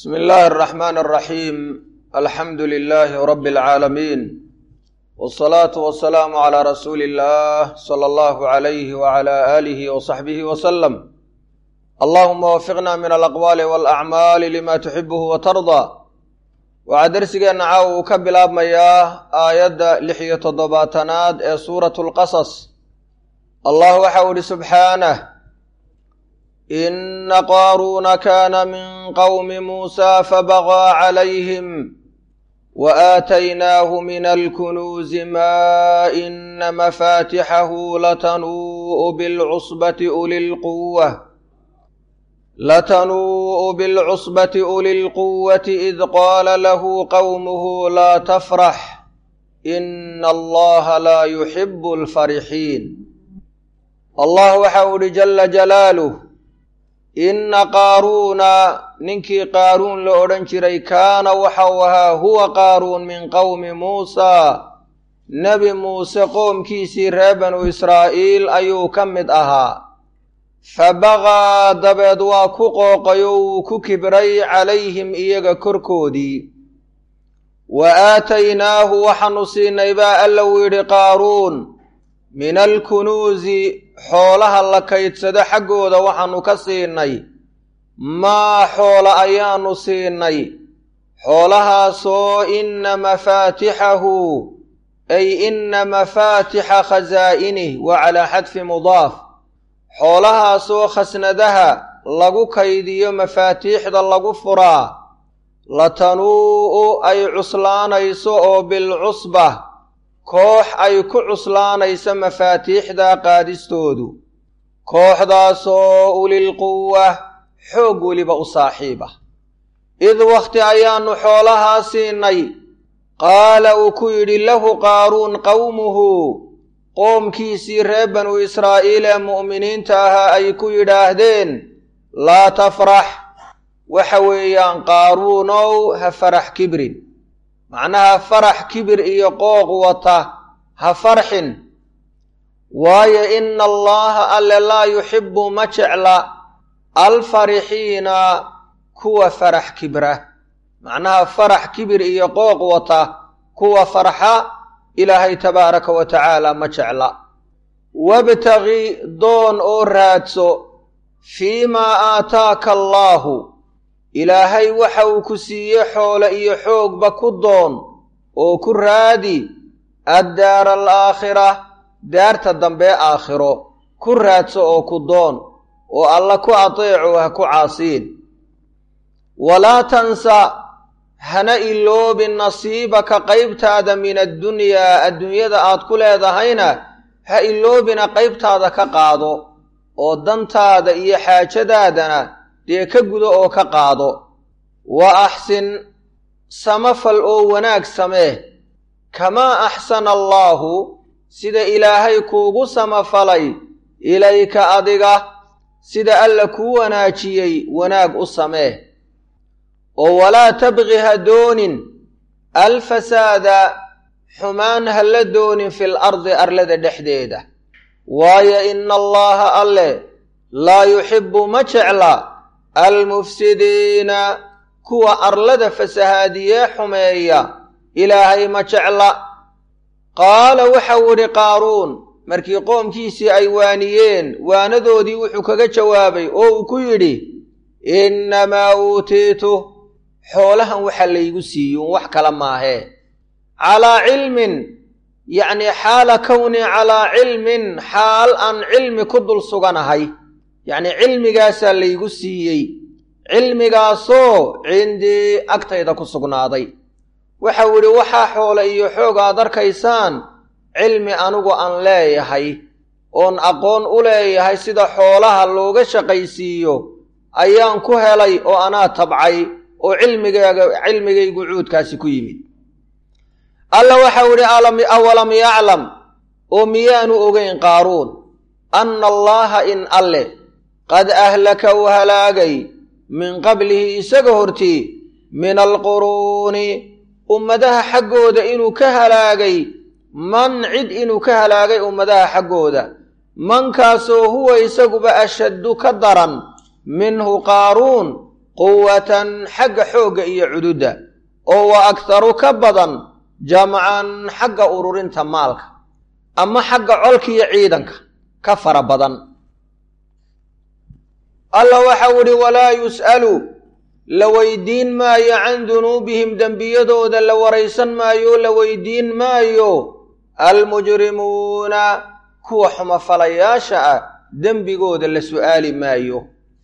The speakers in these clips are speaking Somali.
bsmi illaahi araxmaan araxiim alxamdu lilaahi rabbi alcaalamiin wsalaatu wasalaamu calaa rasuuli illah sala allahu alayhi wacala aalihi wasaxbihi wasalam allahuma wafiqna min alaqwaali walacmaali lima tuxibuhu watardaa waxaa dersigeenna caawa uu ka bilaabmayaa aayadda lix iyo toddobaatanaad ee suuratu lqasas allah waxa u ihi subxaanah ina qaaruuna kaana min qowmi muusaa fabaqaa calayhim waaataynaahu min alkunuuzi maa ina mafaatixahu latanuu'u bilcusbati uli lquwa latanuu'u bilcusbati uli lquwati id qaala lahu qowmuhu laa tafrax ina allaha laa yuxibu alfarixiin allah waxa uu ihi jala jalaaluh inna qaaruuna ninkii qaaruun la odhan jiray kaana waxau ahaa huwa qaaruun min qowmi muusaa nebi muuse qoomkiisii reer banu israa'iil ayuu ka mid ahaa fa baqaa dabeed waa ku qooqay oo wuu ku kibray calayhim iyaga korkoodii wa aataynaahu waxaanu siinay baa alla uu yidhi qaaruun min alkunuusi xoolaha la kaydsado xaggooda waxaanu ka siinay maa xoola ayaanu siinay xoolahaasoo inna mafaatixahu ay inna mafaatixa khasaa'inih wa calaa xadfi mudaaf xoolahaasoo khasnadaha lagu kaydiyo mafaatiixda lagu furaa latanuu'u ay cuslaanayso oo bilcusba koox ay ku cuslaanayso mafaatiixda qaadistoodu kooxdaasoo ulilquwa xoog weliba u saaxiib ah id wakhti ayaannu xoolahaa siinay qaala uu ku yidhi lahu qaaruun qowmuhu qoomkiisii reer banu israa'iil ee mu'miniinta ahaa ay ku yidhaahdeen laa tafrax waxa weeyaan qaaruunow ha farax kibrin macnaha farax kibir iyo qooq wata ha farxin waayo ina allaha alle laa yuxibbu ma jecla alfarixiina kuwa farax kibra macnaha farax kibir iyo qooq wata kuwa farxa ilaahay tabaaraka wa tacaala ma jecla wabtagi doon oo raadso fii maa aataaka allaahu ilaahay waxa uu ku siiye xoole iyo xoogba ku doon oo ku raadi addaara alaakhira daarta dambe aakhiro ku raadso oo ku doon oo alla ku ateeco ha ku caasiin walaa tansa hana iloobin nasiibaka qaybtaada min addunyaa adduunyada aad ku leedahayna ha iloobina qaybtaada ka qaado oo dantaada iyo xaajadaadana dee ka gudo oo ka qaado wa axsin samafal oo wanaag samee kamaa axsana allaahu sida ilaahay kuugu samafalay ilayka adiga sida alla kuu wanaajiyey wanaag u samee oo walaa tabqi ha doonin alfasaada xumaan ha la doonin fil ardi arlada dhexdeeda waayo ina allaaha alle laa yuxibbu ma jecla almufsidiina kuwa arlada fasahaadiyee xumeeya ilaahay ma jecla qaala waxau idhi qaaruun markii qoomkiisii ay waaniyeen waanadoodii wuxuu kaga jawaabay oo uu ku yidhi innamaa uutiitu xoolahan waxa laygu siiyuun wax kale maahee calaa cilmin yacnii xaala kownii calaa cilmin xaal aan cilmi ku dul suganahay yacnii cilmigaasaa laygu siiyey cilmigaasoo cindii agtayda ku sugnaaday waxau idhi waxaa xoole iyo xoog aad arkaysaan cilmi anigu aan leeyahay oon aqoon u leeyahay sida xoolaha looga shaqaysiiyo ayaan ku helay oo anaa tabcay oo cilmigaaga cilmigaygu cuudkaasi ku yimid alla waxau idhi awalam yaclam oo miyaanu ogeyn qaaruun anna allaaha in alle qad ahlaka uu halaagay min qablihi isaga hortii min alquruuni ummadaha xaggooda inuu ka halaagay man cid inuu ka halaagay ummadaha xaggooda mankaasoo huwa isaguba ashaddu ka daran minhu qaaruun quwatan xagga xoogga iyo cududda oo wa akharu ka badan jamcan xagga ururinta maalka ama xagga colka iyo ciidanka ka fara badan alla waxau idhi walaa yus'alu la weydiin maayo can dunuubihim dembiyadooda la waraysan maayo la weydiin maayo almujrimuuna kuwa xumafalayaasha ah dembigooda la su'aali maayo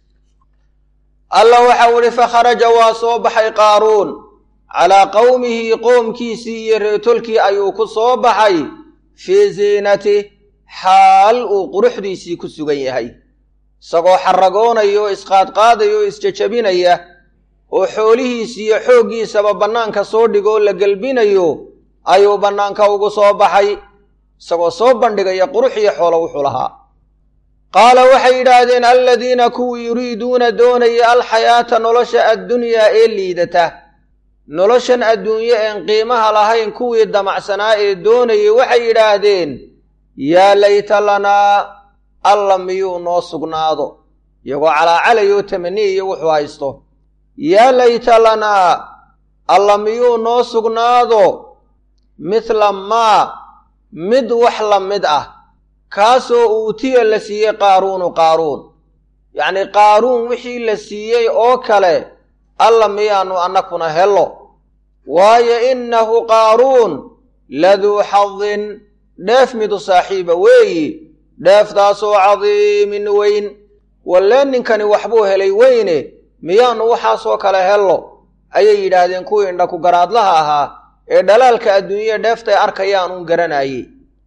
alla waxau idhi fakharaja waa soo baxay qaaruun calaa qowmihi qoomkiisii iyo reetolkii ayuu ku soo baxay fii ziinatih xaal uu quruxdiisii ku sugan yahay isagoo xaragoonaya oo isqaadqaadaya oo isjajabinaya oo xoolihiisi iyo xooggiisaba bannaanka soo dhigoo la gelbinayo ayuu bannaanka ugu soo baxay isagoo soo bandhigaya qurux iyo xoolo wuxuu lahaa qaala waxay yidhaahdeen aladiina kuwii yuriiduuna doonaya alxayaata nolosha addunyaa ee liidata noloshan adduunye een qiimaha lahayn kuwii damacsanaa ee doonayay waxay yidhaahdeen yaa layta lanaa alla miyuu noo sugnaado iyagoo calaacalayoo tamaniyayo wuxuu haysto yaa layta lanaa alla miyuu noo sugnaado mithla maa mid wax la mid ah kaasoo uutiya la siiyey qaaruunu qaaruun yacnii qaaruun wixii la siiyey oo kale alla miyaannu annakuna hello waayo innahu qaaruun laduu xadin dheef midu saaxiiba weeyi dheeftaasoo cadiimin weyn wallee ninkani waxbuu helay weyne miyaannu waxaasoo kale hello ayay yidhaahdeen kuwii indhaku garaadlaha ahaa ee dhalaalka adduunyaya dheeftay arkayaan uun garanaayey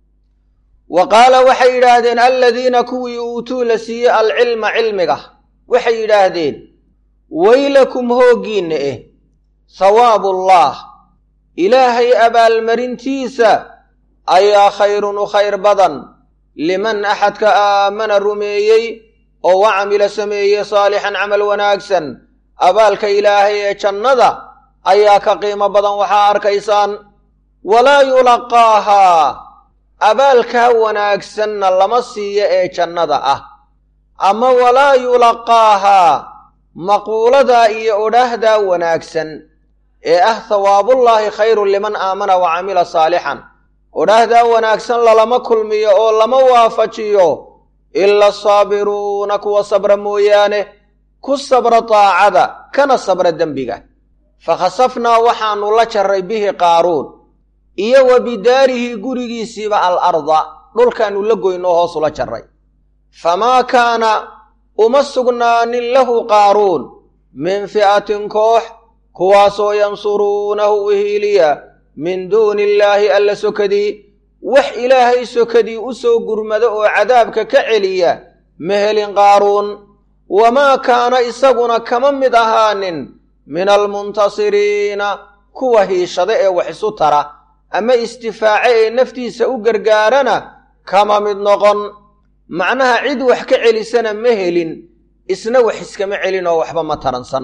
wa qaala waxay yidhaahdeen aladiina kuwii uutuu la siiyey alcilma cilmiga waxay yidhaahdeen weylakum hooggiinna eh hawaabullaah ilaahay abaalmarintiisa ayaa khayrun u khayr badan liman axadka aamana rumeeyey oo wa camila sameeyey saalixan camal wanaagsan abaalka ilaahay ee jannada ayaa ka qiimo badan waxaa arkaysaan walaa yulaqaahaa abaalkaa wanaagsanna lama siiyo ee jannada ah ama walaa yulaqaahaa maquuladaa iyo odhaahdaa wanaagsan ee ah hawaabullaahi khayrun liman aamana wa camila saalixan odhaahdaa wanaagsan lalama kulmiyo oo lama waafajiyo ila asaabiruuna kuwa sabra mooyaane ku sabra daacada kana sabra dembiga fakhasafnaa waxaannu la jarray bihi qaaruun iyo wa bidaarihi gurigiisiiba al arda dhulkaannu la goynoo hoosula jarray famaa kaana uma sugnaanin lahu qaaruun min fi'atin koox kuwaasoo yansuruunahu uhiiliya min duuni illaahi alla sokadii wax ilaahay sokadii u soo gurmado oo cadaabka ka celiya ma helin qaaruun wamaa kaana isaguna kama mid ahaanin min almuntasiriina kuwa hiishada ee wax isu tara ama istifaace ee naftiisa u gargaarana kama mid noqon macnaha cid wax ka celisana ma helin isna wax iskama celin oo waxba ma taransan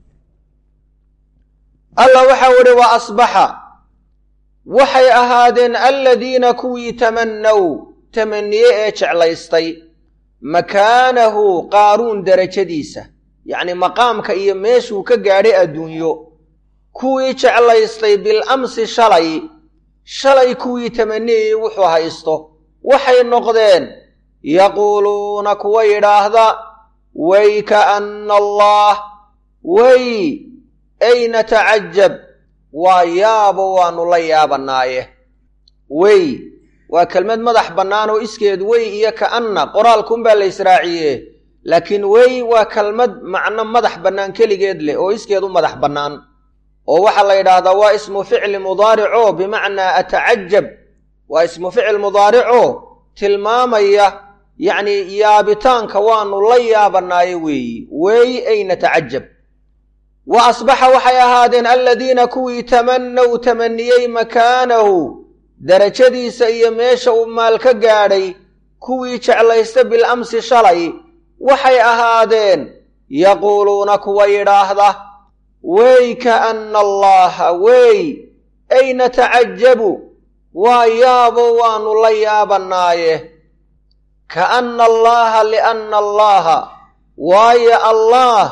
alla waxau idhi wa asbaxa waxay ahaadeen aladiina kuwii tamannaw tamaniye ee jeclaystay makaanahu qaaruun derajadiisa yacnii maqaamka iyo meeshuu ka gaadhay adduunyo kuwii jeclaystay bil amsi shalay shalay kuwii tamaniyayey wuxuu haysto waxay noqdeen yaquuluuna kuwa yidhaahda way kaanna allaah way ay natacajab waa yaabo waannu la yaabanaaye wey waa kelmad madax bannaan oo iskeed wey iyo ka'anna qoraalkunbaa la israaciye laakiin wey waa kelmad macno madax bannaan keligeed leh oo iskeed u madax bannaan oo waxaa la yidhaahdaa waa ismu ficli mudaarico bimacnaa atacajab waa ismu ficil mudaarico tilmaamaya yacnii yaabitaanka waannu la yaabanaaye weeyi wey ay natacajab wa asbaxa waxay ahaadeen aladiina kuwii tamannaw tamaniyey makaanahu derajadiisa iyo meesha uu maal ka gaadhay kuwii jeclaysta bil amsi shalay waxay ahaadeen yaquuluuna kuwa yidhaahda wey kaanna allaaha wey ay natacajabu waa yaabo waannu la yaabanaaye kaanna allaaha lianna allaaha waayo allaah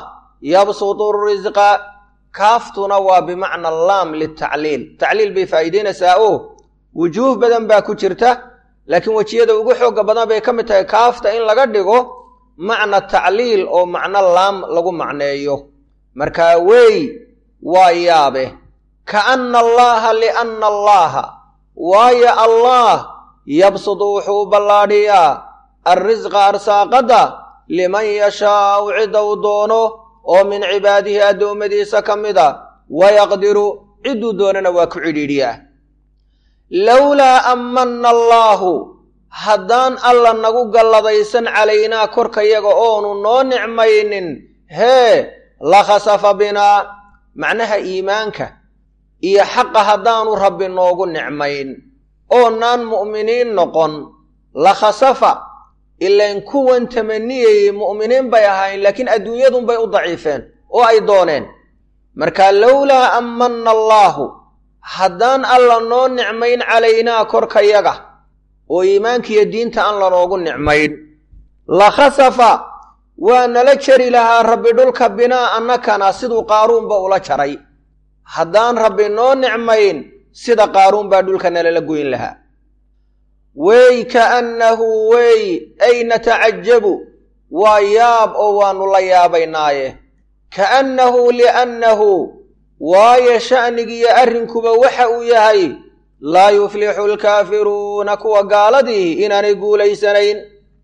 yabsutu risqa kaaftuna waa bimacna laam litacliil tacliil bay faa'iideynaysaa oo wujuuh badan baa ku jirta laakiin wejiyada ugu xooga badan bay ka mid tahay kaafta in laga dhigo macna tacliil oo macno laam lagu macneeyo markaa wey waa yaabe kaana allaaha lianna allaaha waayo allaah yabsudu wuxuu u ballaadhiyaa alrisqa arsaaqadda liman yashaau cida uu doono oo min cibaadihi addoommadiisa ka mid a wayaqdiru cidduu doonana waa ku cidhiidhiyaa lowlaa ammanna allaahu haddaan alla nagu galladaysan calaynaa korkayaga oonu noo nicmaynin hee la khasafa binaa macnaha iimaanka iyo xaqa haddaanu rabbi noogu nicmayn oonaan mu'miniin noqon la khasafa ilain kuwan tamaniyayey mu'miniin bay ahayn laakiin adduunyadunbay u daciifeen oo ay dooneen marka lowlaa ammanna allaahu haddaan alla noo nicmayn calaynaa korkayaga oo iimaankiiyo diinta aan lanoogu nicmayn la khasafa waa nala jari lahaa rabbi dhulka binaa annakana siduu qaaruunba ula jaray haddaan rabbi noo nicmayn sida qaaruun baa dhulka nalala goyn lahaa wey kaannahu wey ay natacajabu waa yaab oo waannu la yaabaynaaye kaannahu liannahu waayo sha'nigiiyo arrinkuba waxa uu yahay laa yuflixu alkaafiruuna kuwa gaaladii inaanay guulaysanayn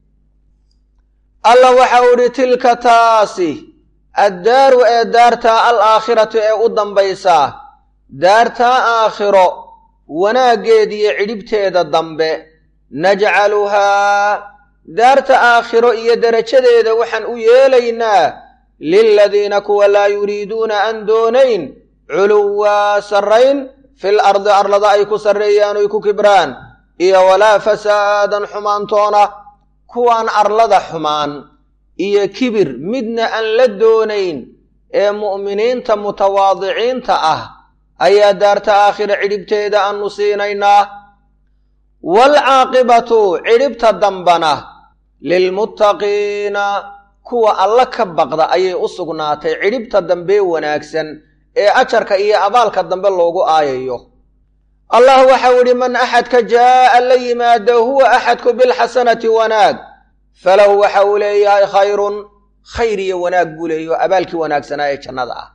alla waxa uu idhi tilka taasi addaaru ee daartaa al aakhiratu ee u dambaysaa daartaa aakhiro wanaaggeediyo cidhibteeda dambe najcaluhaa daarta aakhiro iyo derajadeeda waxaan u yeelaynaa liladiina kuwa laa yuriiduuna aan doonayn culuwaa sarrayn fil ardi arlada ay ku sarreeyaan oy ku kibraan iyo walaa fasaadan xumaantoona kuwaan arlada xumaan iyo kibir midna aan la doonayn ee mu'miniinta mutawaadiciinta ah ayaa daarta aakhira cidhibteeda aanu siinaynaa waalcaaqibatu cidhibta dambana lilmuttaqiina kuwa alla ka baqda ayay u sugnaatay cidhibta dambee wanaagsan ee ajarka iyo abaalka dambe loogu aayayo allah waxau idhi man axadka jaa'a la yimaada huwa axadku bilxasanati wanaag falahu waxa uu leeyahay khayrun khayr iyo wanaag buu leeyaho abaalkii wanaagsanaa ee jannada ah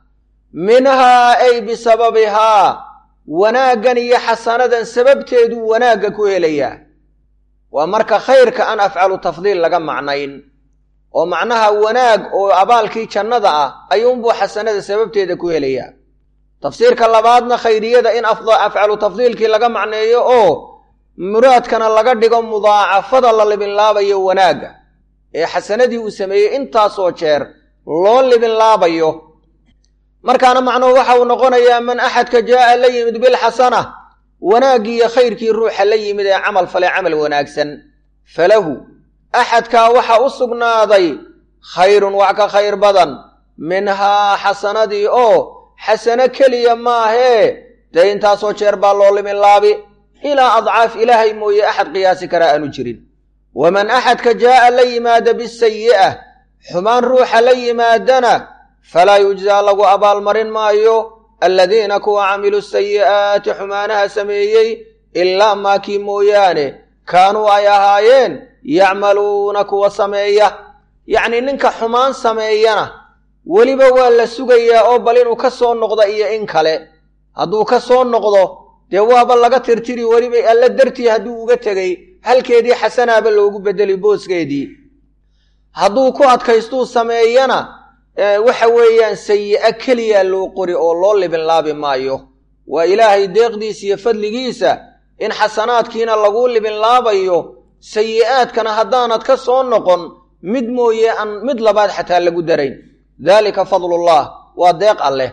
minhaa ay bisababihaa wanaaggan iyo xasanadan sababteeduu wanaagga ku helayaa waa marka khayrka aan afcalu tafdiil laga macnayn oo macnaha wanaag oo abaalkii jannada ah ayuunbuu xasanada sababteeda ku helayaa tafsiirka labaadna khayriyada in afcalu tafdiilkii laga macneeyo oo muraadkana laga dhigo mudaacafada la libinlaabayo wanaagga ee xasanadii uu sameeyey intaasoo jeer loo libinlaabayo markaana macnuhu waxa uu noqonayaa man axadka jaa'a la yimid bilxasana wanaaggii iyo khayrkii ruuxa la yimid ee camal fale camal wanaagsan falahu axadkaa waxa u sugnaaday khayrun wax ka khayr badan minhaa xasanadii oo xasano keliya maahee dee intaasoo jeer baa loo liminlaabi ilaa adcaaf ilaahay mooye axad qiyaasi karaa aanu jirin waman axadka jaa'a la yimaada bisayi'ah xumaan ruuxa la yimaadana falaa yujzaa lagu abaalmarin maayo aladiina kuwa camiluu sayi'aati xumaanaha sameeyey ilaa maakii mooyaane kaanuu ay ahaayeen yacmaluuna kuwa sameeya yacnii ninka xumaan sameeyana weliba waa la sugayaa oo bal inuu ka soo noqdo iyo in kale hadduu ka soo noqdo dee waaba laga tirtiri weliba alla dartii hadduu uga tegey halkeedii xasanaaba loogu bedeli booskeedii hadduu ku adkaystuu sameeyana waxa weeyaan sayi'a keliya loo qori oo loo libinlaabi maayo waa ilaahay deeqdiisa iyo fadligiisa in xasanaadkiina lagu libinlaabayo sayi'aadkana haddaanad ka soo noqon mid mooye aan mid labaad xataa lagu darayn daalika fadlullah waa deeq alleh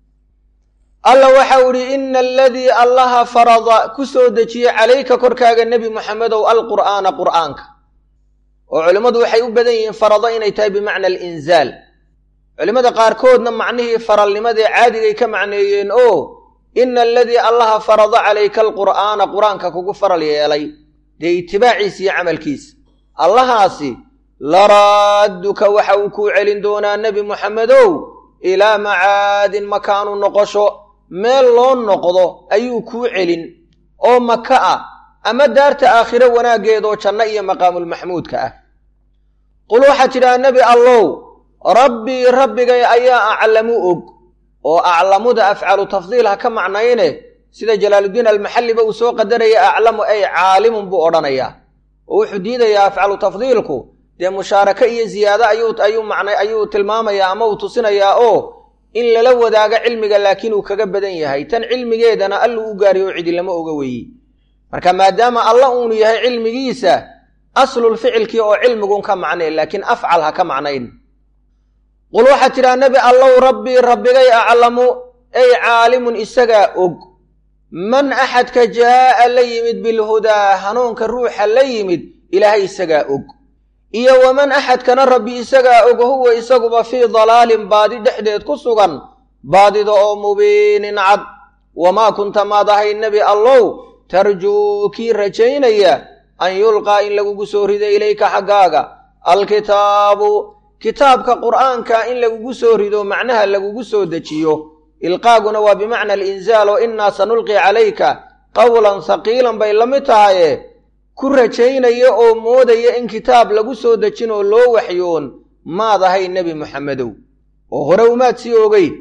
alla waxau idhi ina aladii allaha farada ku soo dejiyey calayka korkaaga nebi moxamedow alqur'aana qur'aanka oo culimmadu waxay u badan yihiin farada inay tahay bimacna alinzaal culimmada qaarkoodna macnihii faralnimadee caadigay ka macneeyeen oo ina aladii allaha farada calayka alqur'aana qur-aanka kugu faral yeelay dee itibaaciisa iyo camalkiisa allahaasi laraadduka waxa uu kuu celin doonaa nebi moxamedow ilaa macaadin makaanu noqosho meel loo noqdo ayuu kuu celin oo maka ah ama daarta aakhiro wanaaggeedoo janno iyo maqaamulmaxmuudka ah qul waxaad tidhaha nebi allow rabbii rabbigay ayaa aclamu og oo aclamuda afcalu tafdiil ha ka macnayne sida jalaaluddiin almaxalliba uu soo qadaraya aclamu ay caalimun buu odhanayaa oo wuxuu diidayaa afcalu tafdiilku dee mushaarako iyo ziyaado ayuu ayuu macna ayuu tilmaamayaa ama uu tusinayaa oo in lala wadaago cilmiga laakiin uu kaga badan yahay tan cilmigeedana alluu u gaariyo oo cidi lama oga weeye marka maadaama alla uunu yahay cilmigiisa aslulficilkii oo cilmigun ka macnay laakiin afcal ha ka macnayn qul waxaad tidhaha nebi allow rabbii rabbigay aclamu ay caalimun isagaa og man axadka jaa'a la yimid bilhudaa hanuunka ruuxa la yimid ilaahay isagaa og iyo waman axadkana rabbi isagaa og huwa isaguba fii dalaalin baadi dhexdeed ku sugan baadida oo mubiinin cad wamaa kunta maad ahay nebi allow tarjuu kii rajaynaya an yulqaa in lagugu soo rido ilayka xaggaaga alkitaabu kitaabka qur'aanka in lagugu soo rido macnaha lagugu soo dejiyo ilqaaguna waa bimacna alinzaal oo innaa sanulqi calayka qowlan haqiilan bay la mid tahaye ku rajaynaya oo moodaya in kitaab lagu soo dejin oo loo waxyoon maad ahay nebi muxamedow oo hore umaad sii ogeyd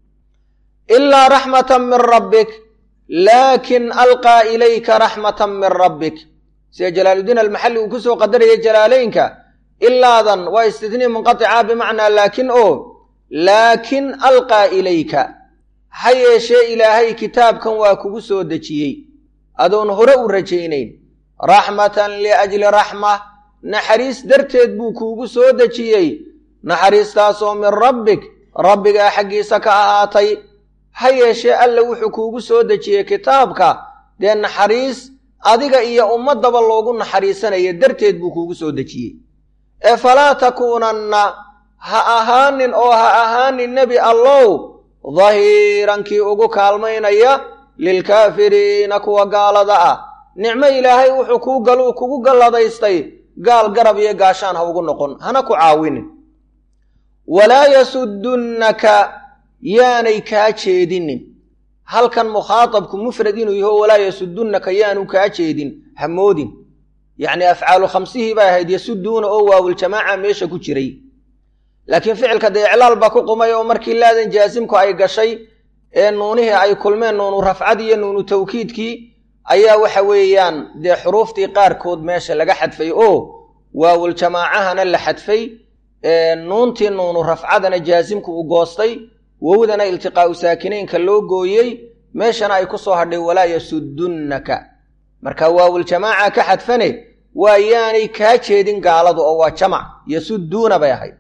ilaa raxmatan min rabbik laakin alqaa ilayka raxmatan min rabbik sida jalaaluddiin almaxalli uu ku soo qadaraya jalaalaynka ilaadan waa istitnii munqatica bimacnaa laakin oo laakin alqaa ilayka ha yeeshee ilaahay kitaabkan waa kugu soo dejiyey adoon hore u rajaynayn raxmatan liajli raxma naxariis darteed buu kuugu soo dejiyey naxariistaasoo min rabbik rabbigaa xaggiisa ka ahaatay ha yeeshee alla wuxuu kuugu soo dejiyey kitaabka dee naxariis adiga iyo ummaddaba loogu naxariisanaya darteed buu kuugu soo dejiyey ee falaa takuunanna ha ahaanin oo ha ahaanin nebi allow dahiirankii ugu kaalmaynaya lilkaafiriina kuwa gaalada ah nicmo ilaahay wuxuu kuu galuu kugu galladaystay gaal garab iyo gaashaan ha ugu noqon hana ku caawinin walaa yasudunnaka yaanay kaa jeedinin halkan mukhaatabku mufrad inuu yaho walaa yasudunnaka yaanu kaa jeedin hamoodin yacni afcaalu khamsihii bay ahayd yasuduuna oo waawuljamaaca meesha ku jiray laakiin ficilka dee iclaal baa ku qumay oo markii laadan jaasimku ay gashay ee nuunihii ay kulmeen nuunu rafcad iyo nuunu tawkiidkii ayaa waxa weeyaan dee xuruuftii qaarkood meesha laga xadfay oo waawuljamaacahana la xadfay nuuntii nuunu rafcadana jaasimku uu goostay wowdana iltiqaa'u saakinaynka loo gooyey meeshana ay ku soo hadhay walaa yasudunnaka marka waawuljamaaca ka xadfane waa yaanay kaa jeedin gaaladu oo waa jamac yasuduuna bay ahayd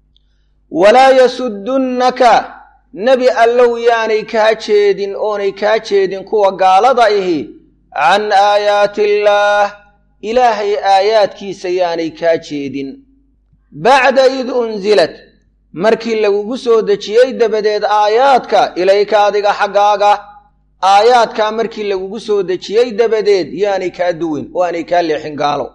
walaa yasudunnaka nebi allow yaanay kaa jeedin oonay kaa jeedin kuwa gaalada ihi can aayaati illaah ilaahay aayaadkiisa yaanay kaa jeedin bacda id unsilat markii lagugu soo dejiyey dabadeed aayaadka ilayka adiga xaggaaga aayaadkaa markii lagugu soo dejiyey dabadeed yaanay kaa duwin oo aanay kaa leexin gaalo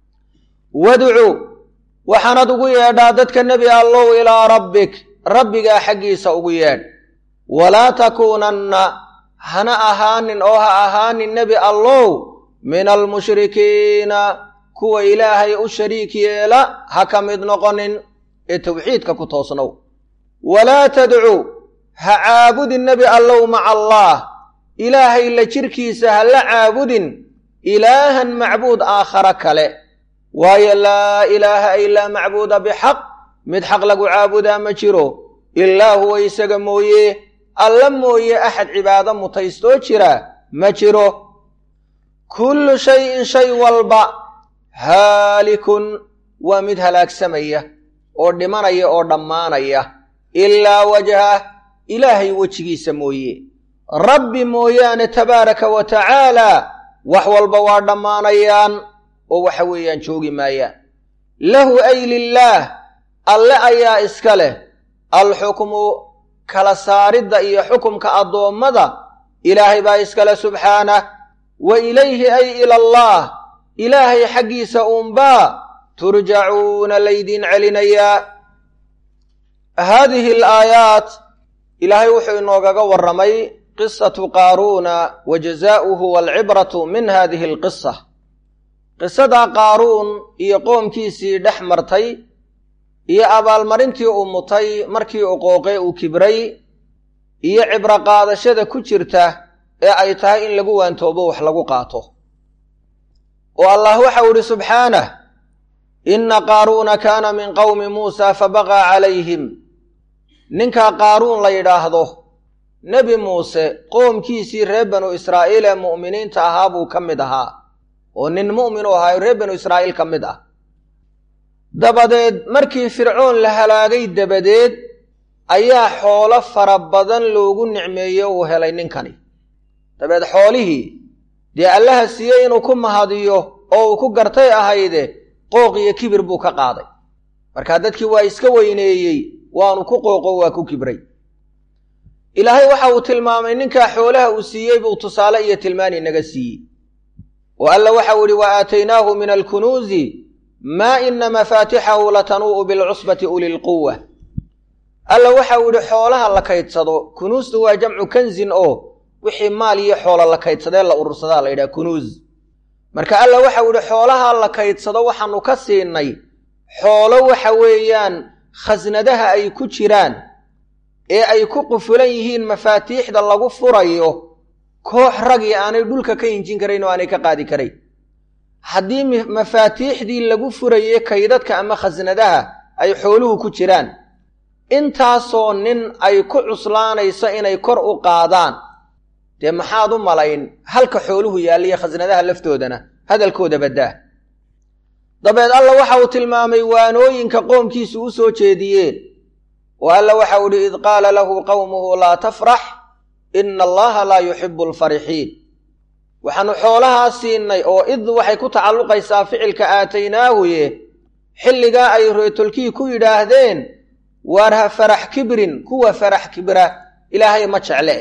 wadcu waxaanad ugu yeedhaa dadka nebi allow ilaa rabbik rabbigaa xaggiisa ugu yeedh walaa takuunanna hana ahaanin oo ha ahaanin nebi allow min almushrikiina kuwa ilaahay u shariik yeela ha ka mid noqonin ee tawxiidka ku toosnow walaa tadcu ha caabudin nebi allow maca allaah ilaahay la jirkiisa ha la caabudin ilaahan macbuud aakhara kale waayo laa ilaaha ilaa macbuuda bixaq mid xaq lagu caabudaa ma jiro ilaa huwa isaga mooye alla mooye axad cibaado mutaystoo jira ma jiro kullu shayin shay walba haalikun waa mid halaagsamaya oo dhimanaya oo dhammaanaya ilaa wajhah ilaahay wejigiisa mooye rabbi mooyaane tabaaraka wa tacaalaa wax walba waa dhammaanayaan oo waxa weeyaan joogi maayaan lahu ay lilaah alle ayaa iska leh alxukmu kala saaridda iyo xukumka addoommada ilaahay baa iskale subxaanah wa ilayhi ay ila allaah ilaahay xaggiisa uunbaa turjacuuna laydiin celinayaa haadihi alaayaat ilaahay wuxuu inoogaga warramay qisatu qaaruuna wa jazaa'uhu waalcibratu min hadihi alqisa qisadaa qaaruun iyo qoomkiisii dhex martay iyo abaalmarintii uu mutay markii uu qooqee uu kibray iyo cibro qaadashada ku jirta ee ay tahay in lagu waantoobo wax lagu qaato oo allah waxau idhi subxaanah inna qaaruuna kaana min qowmi muusaa fabaqaa calayhim ninkaa qaaruun la yidhaahdo nebi muuse qoomkiisii reer banu israa'iil ee mu'miniinta ahaa buu ka mid ahaa oo nin mu'min u ahaayo reer banu israa'iil ka mid ah dabadeed markii fircoon la halaagay dabadeed ayaa xoolo fara badan loogu nicmeeye uu helay ninkani dabeed xoolihii dee allaha siiyey inuu ku mahadiyo oo uu ku gartay ahayde qooq iyo kibir buu ka qaaday markaa dadkii waa iska weyneeyey waanu ku qooqo waa ku kibray ilaahay waxa uu tilmaamay ninkaa xoolaha uu siiyey buu tusaale iyo tilmaan inaga siiyey oo alla waxau idhi wa aataynaahu min alkunuuzi maa ina mafaatixahu latanuu'u bilcusbati uli lquwa alla waxau idhi xoolaha la kaydsado kunuustu waa jamcu kanzin oo wixii maal iyo xoolo la kaydsadee la urursadaa la yidhaha kunuuz marka alla waxau idhi xoolaha la kaydsado waxaanu ka siinay xoolo waxa weeyaan khasnadaha ay ku jiraan ee ay ku qufulan yihiin mafaatiixda lagu furayo koox ragii aanay dhulka ka hinjin karayn oo aanay ka qaadi karayn haddii mafaatiixdii lagu furaye kaydadka ama khasnadaha ay xooluhu ku jiraan intaasoo nin ay ku cuslaanayso inay kor u qaadaan dee maxaad u malayn halka xooluhu yaalliyo khasnadaha laftoodana hadalkooda baddaa dabeed alla waxa uu tilmaamay waanooyinka qoomkiisu u soo jeediyeen oo alla waxau idhi id qaala lahu qowmuhu laa tafrax ina allaha laa yuxibu alfarixiin waxaanu xoolahaa siinay oo id waxay ku tacalluqaysaa ficilka aataynaahuye xilligaa ay reetolkii ku yidhaahdeen waarha farax kibrin kuwa farax kibra ilaahay ma jecle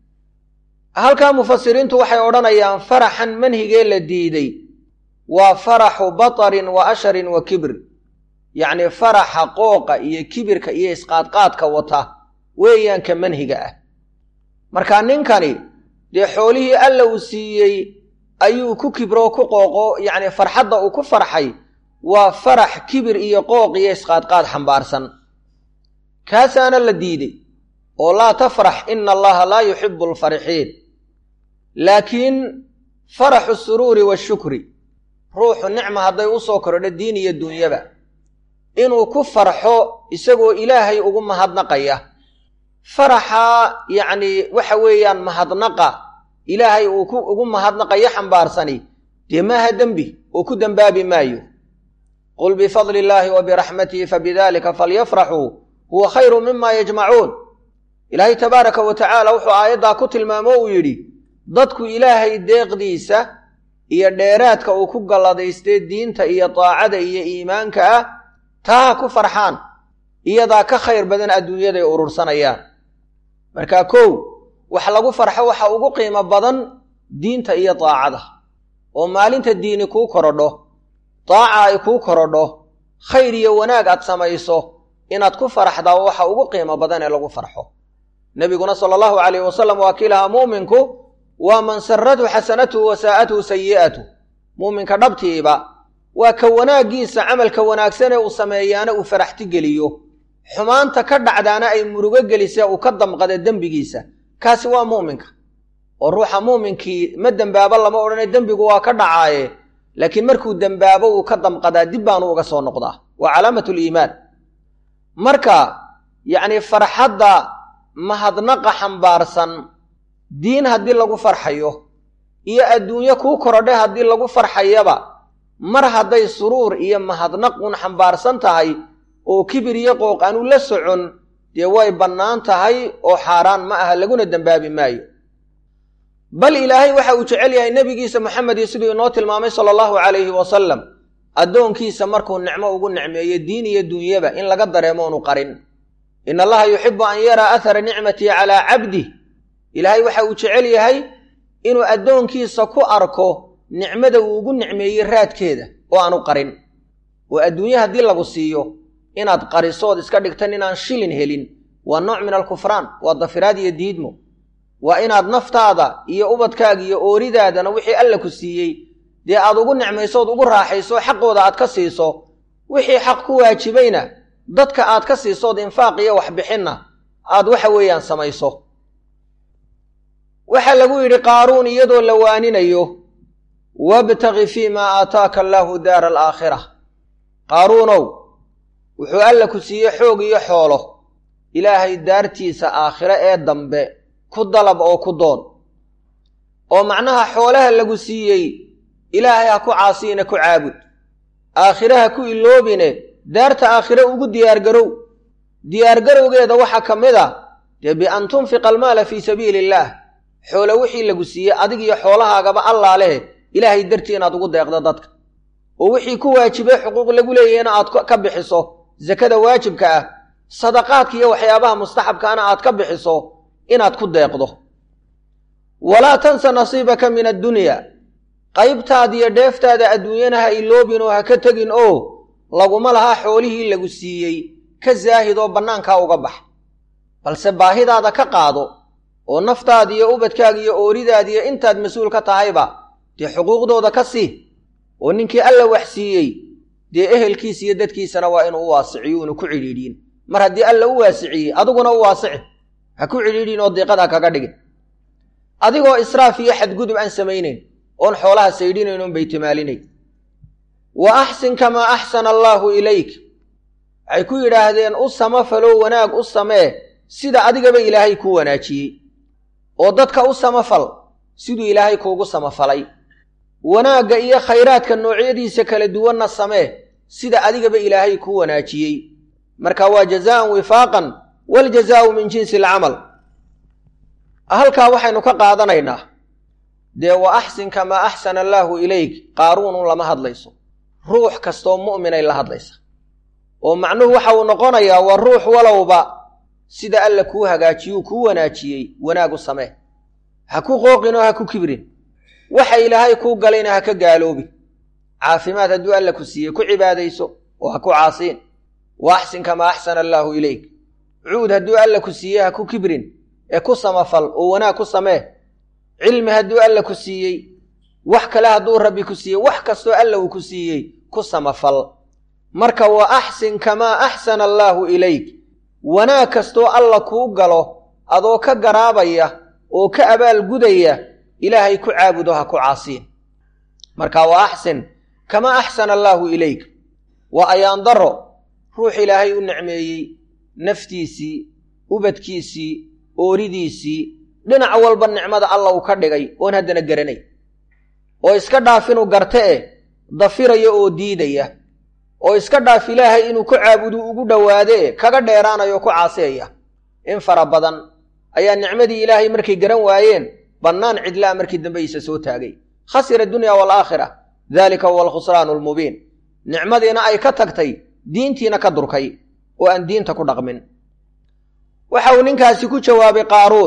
halkaa mufasiriintu waxay odhanayaan faraxan manhigee la diiday waa faraxu batarin wa asharin wa kibr yacnii faraxa qooqa iyo kibirka iyo isqaadqaadka wata weeyaanka manhiga ah marka ninkani dee xoolihii alla uu siiyey ayuu ku kibroo ku qooqo yacni farxadda uu ku farxay waa farax kibir iyo qooq iyo isqaadqaad xambaarsan kaasaana la diiday oo laa tafrax ina allaha laa yuxibu alfarixiin laakiin faraxu suruuri washukri ruuxu nicma hadday u soo kordho diin iyo dunyaba inuu ku farxo isagoo ilaahay ugu mahadnaqaya faraxaa yacnii waxa weeyaan mahadnaqa ilaahay uu ku ugu mahadnaqayo xambaarsani dee maaha dembi oo ku dembaabi maayo qul bifadli illaahi wa biraxmatihi fabidalika falyafraxuu huwa khayru mima yajmacuun ilaahay tabaaraka wa tacaala wuxuu aayaddaa ku tilmaamo uu yidhi dadku ilaahay deeqdiisa iyo dheeraadka uu ku galladaystee diinta iyo daacada iyo iimaanka ah taa ha ku farxaan iyadaa ka khayr badan adduunyaday urursanayaan marka kow wax lagu farxo waxa ugu qiimo badan diinta iyo daacada oo maalinta diini kuu korodho daaca ay kuu korodho khayr iyo wanaag aad samayso inaad ku faraxdaa waxa ugu qiimo badan ee lagu farxo nebiguna sala allahu calayhi wasalam waa kii lahaa muuminku waa man saratu xasanatuhu wa saa'atuhu sayi'atu muuminka dhabtiiba waa ka wanaaggiisa camalka wanaagsanee uu sameeyaana uu faraxti geliyo xumaanta ka dhacdaana ay murugo gelisee uu ka damqada dembigiisa kaasi waa muuminka oo ruuxa muuminkii ma dembaabo lama odhane dembigu waa ka dhacaaye laakiin markuu dembaabo uu ka damqadaa dib baanu uga soo noqdaa waa calaamatu liimaan marka yacnii farxadda mahadnaqa xambaarsan diin haddii lagu farxayo iyo adduunyo kuu korodhe haddii lagu farxayaba mar hadday suruur iyo mahadnaq un xambaarsan tahay oo kibir iyo qooq aanu la socon dee way bannaan tahay oo xaaraan ma aha laguna dembaabi maayo bal ilaahay waxa uu jecel yahay nebigiisa moxamedi siduu inoo tilmaamay sala allahu calayhi wasalam addoonkiisa markuu nicmo ugu nicmeeyo diin iyo dunyaba in laga dareemo onu qarin in allaha yuxibu an yaraa athara nicmatii calaa cabdih ilaahay waxa uu jecel yahay inuu addoonkiisa ku arko nicmada uu ugu nicmeeyey raadkeeda oo aanu qarin oo adduunye haddii lagu siiyo inaad qarisood iska dhigtan inaan shilin helin waa nooc min alkufraan waa dafiraad iyo diidmo waa inaad naftaada iyo ubadkaaga iyo ooridaadana wixii alla ku siiyey dee aad ugu nicmaysood ugu raaxayso xaqooda aad ka siiso wixii xaq ku waajibayna dadka aad ka siisood infaaq iyo waxbixinna aad waxa weeyaan samayso waxaa lagu yidhi qaaruun iyadoo la waaninayo wabtaqi fii maa aataaka allaahu daara alaakhira qaaruunow wuxuu alla ku siiyey xoog iyo xoolo ilaahay daartiisa aakhire ee dambe ku dalab oo ku doon oo macnaha xoolaha lagu siiyey ilaahay ha ku caasiyina ku caabud aakhire ha ku iloobine daarta aakhire ugu diyaargarow diyaargarowgeeda waxaa ka mid a dee bian tunfiqa almaala fii sabiili illaah xoolo wixii lagu siiyey adig iyo xoolahaagaba allaa leh ilaahay dartii inaad ugu deeqdo dadka oo wixii ku waajibay xuquuq lagu leeyahayna aad ka bixiso sakada waajibka ah sadaqaadka iyo waxyaabaha mustaxabkaana aad ka bixiso inaad ku deeqdo walaa tansa nasiibaka min addunya qaybtaada iyo dheeftaada adduunyana ha iloobin oo ha ka tegin oo laguma laha xoolihii lagu siiyey ka zaahid oo bannaankaa uga bax balse baahidaada ka qaado oo naftaada iyo ubadkaaga iyo ooridaada iyo intaad mas-uul ka tahayba dee xuquuqdooda ka sii oo ninkii alla wax siiyey dee ehelkiisa iyo dadkiisana waa inuu u waasiciyo una ku cidhiidhiin mar haddii alla u waasiciyey adiguna u waasici ha ku cidhiidhiin oo diiqada kaga dhigin adigoo israaf iyo xadgudub aan samaynayn oon xoolaha saydhinayn oon baytimaalinayn wa axsin kamaa axsana allaahu ilayk waxay ku yidhaahdeen u samafaloo wanaag u samee sida adigaba ilaahay kuu wanaajiyey oo dadka u samafal siduu ilaahay kuugu samafalay wanaagga iyo khayraadka noocyadiisa kala duwanna samee sida adigaba ilaahay kuu wanaajiyey marka waa jazaa'an wifaaqan waljazaa'u min jinsi alcamal halkaa waxaynu ka qaadanaynaa dee wa axsin kamaa axsana allaahu ilayk qaaruunun lama hadlayso ruux kastoo mu'minay la hadlaysa oo macnuhu waxa uu noqonayaa waa ruux walowba sida alla kuu hagaajiyuu kuu wanaajiyey wanaagu samee ha ku qooqin oo ha ku kibrin waxa ilaahay kuu galayna ha ka gaaloobin caafimaad hadduu alla ku siiyey ku cibaadayso oo ha ku caasiin wa axsin kamaa axsana allaahu ilayk cuud hadduu alla ku siiyey ha ku kibrin ee ku samafal oo wanaag ku samee cilmi hadduu alla ku siiyey wax kale hadduu rabbi ku siiyey wax kastoo alla uu ku siiyey ku samafal marka wa axsin kamaa axsana allaahu ilayk wanaag kastoo alla kuu galo adoo ka garaabaya oo ka abaalgudaya ilaahay ku caabudo ha ku caasiin marka wa axsin kamaa axsana allaahu ilayk waa ayaan daro ruux ilaahay u nicmeeyey naftiisii ubadkiisii ooridiisii dhinac walba nicmada alla uu ka dhigay oon haddana garanay oo iska dhaaf inuu garte eh dafiraya oo diidaya oo iska dhaaf ilaahay inuu ku caabudu ugu dhowaade e kaga dheeraanayo ku caasiyaya in fara badan ayaa nicmadii ilaahay markay garan waayeen bannaan cidlaa markii dambe isa soo taagay khasira adunya waalaakhira daalika huwa alkhusraanu almubiin nicmadiina ay ka tagtay diintiina ka durkay oo aan diinta ku dhaqmin waxa uu ninkaasi ku jawaabay qaaruun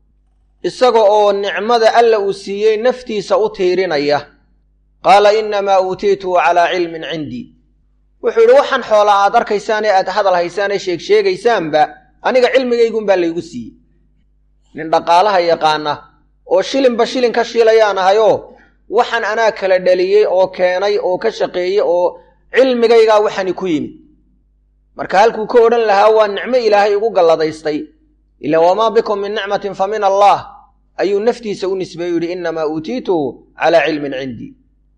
isaga oo nicmada alla uu siiyey naftiisa u tiirinaya qaala innamaa uutiituhu calaa cilmin cindii wuxuu yidhi waxaan xoolaa aad arkaysaanee aad hadal haysaanee sheeg sheegaysaanba aniga cilmigaygunbaa laygu siiyey nin dhaqaalaha yaqaana oo shilinba shilin ka shiilayaan ahayoo waxaan anaa kala dhaliyey oo keenay oo ka shaqeeyey oo cilmigaygaa waxani ku yimid marka halkuu ka odhan lahaa waa nicmo ilaahay igu galladaystay ila wamaa bikum min nicmatin fa min allah ayuu naftiisa u nisbeeyu yidhi innamaa uutiituhu calaa cilmin cindii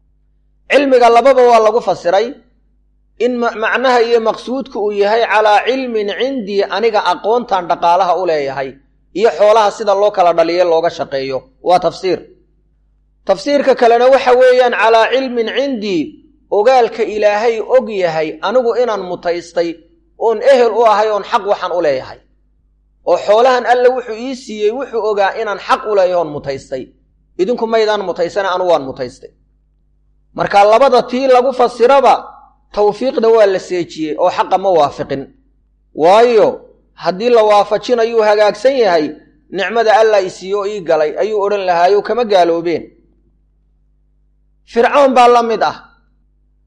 cilmiga lababa waa lagu fasiray in macnaha iyo maqsuudku uu yahay calaa cilmin cindii aniga aqoontan dhaqaalaha u leeyahay iyo xoolaha sida loo kala dhaliye looga shaqeeyo waa tafsiir tafsiirka kalena waxa weeyaan calaa cilmin cindii ogaalka ilaahay og yahay anigu inaan mutaystay oon ehel u ahay oon xaq waxaan u leeyahay oo xoolahan alle wuxuu ii siiyey wuxuu ogaa inaan xaq u leeyahay oon mutaystay idinku maydaan mutaysana anu waan mutaystay marka labada tii lagu fasiraba tawfiiqda waa la seejiyey oo xaqa ma waafiqin waayo haddii la waafajinayuu hagaagsan yahay nicmada allah i siiyo ii galay ayuu odhan lahaayo kama gaaloobeen fircoon baa la mid ah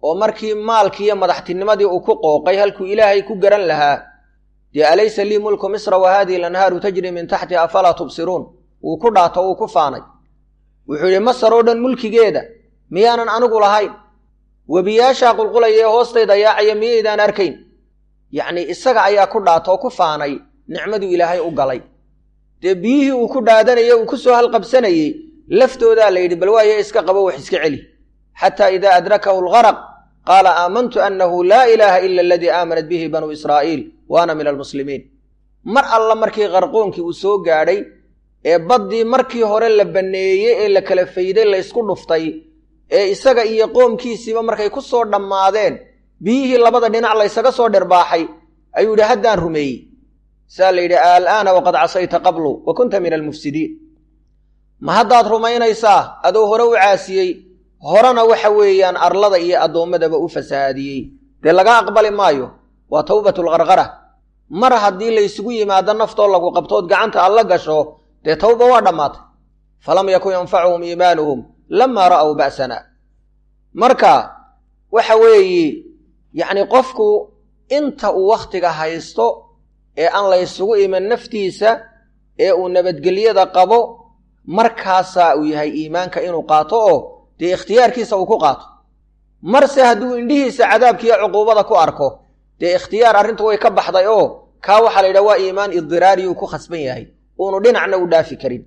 oo markii maalkii iyo madaxtinimadii uu ku qooqay halkuu ilaahay ku garan lahaa dee alaysa lii mulku misra wa haadihi lanhaaru tajri min taxti afalaa tubsiruun wuu ku dhaato wuu ku faanay wuxuu yidhi masar oo dhan mulkigeeda miyaanan anigu lahayn webiyaashaa qulqulaya ee hoostayda yaacaya miyaydaan arkayn yacnii isaga ayaa ku dhaatoo ku faanay nicmaduu ilaahay u galay dee biyihii uu ku dhaadanayey uu ku soo halqabsanayey laftoodaa la yidhi bal waaye iska qabo wax iska celi xataa idaa adrakahu algaraq qaala aamantu annahu laa ilaaha ila aladii aamanat bihi banuu israa'iil wa ana min almuslimiin mar alla markii qarqoonkii uu soo gaadhay ee baddii markii hore la banneeyey ee la kala fayday la ysku dhuftay ee isaga iyo qoomkiisiiba markay ku soo dhammaadeen biyihii labada dhinac laysaga soo dhirbaaxay ayuu yidhi haddaan rumeeyey saa la yidhi al'aana waqad casayta qablu wa kunta min almufsidiin ma haddaad rumaynaysaa adoo hore u caasiyey horena waxa weeyaan arlada iyo addoommadaba u fasahaadiyey dee laga aqbali maayo waa tawbatulqarqara mar haddii laysugu yimaado naftoo lagu qabtood gacanta alla gasho dee tawba waa dhammaatay falam yakun yanfacuhum iimaanuhum lamaa ra'w ba'sana marka waxa weeye yacni qofku inta uu wakhtiga haysto ee aan laysugu iman naftiisa ee uu nabadgelyada qabo markaasaa uu yahay iimaanka inuu qaato oo dee ikhtiyaarkiisa uu ku qaato marse hadduu indhihiisa cadaabkiiyo cuquubada ku arko dee ikhtiyaar arrintu way ka baxday oo kaa waxaa la yidhaha waa iimaan idiraari uu ku khasban yahay uunu dhinacna u dhaafi karin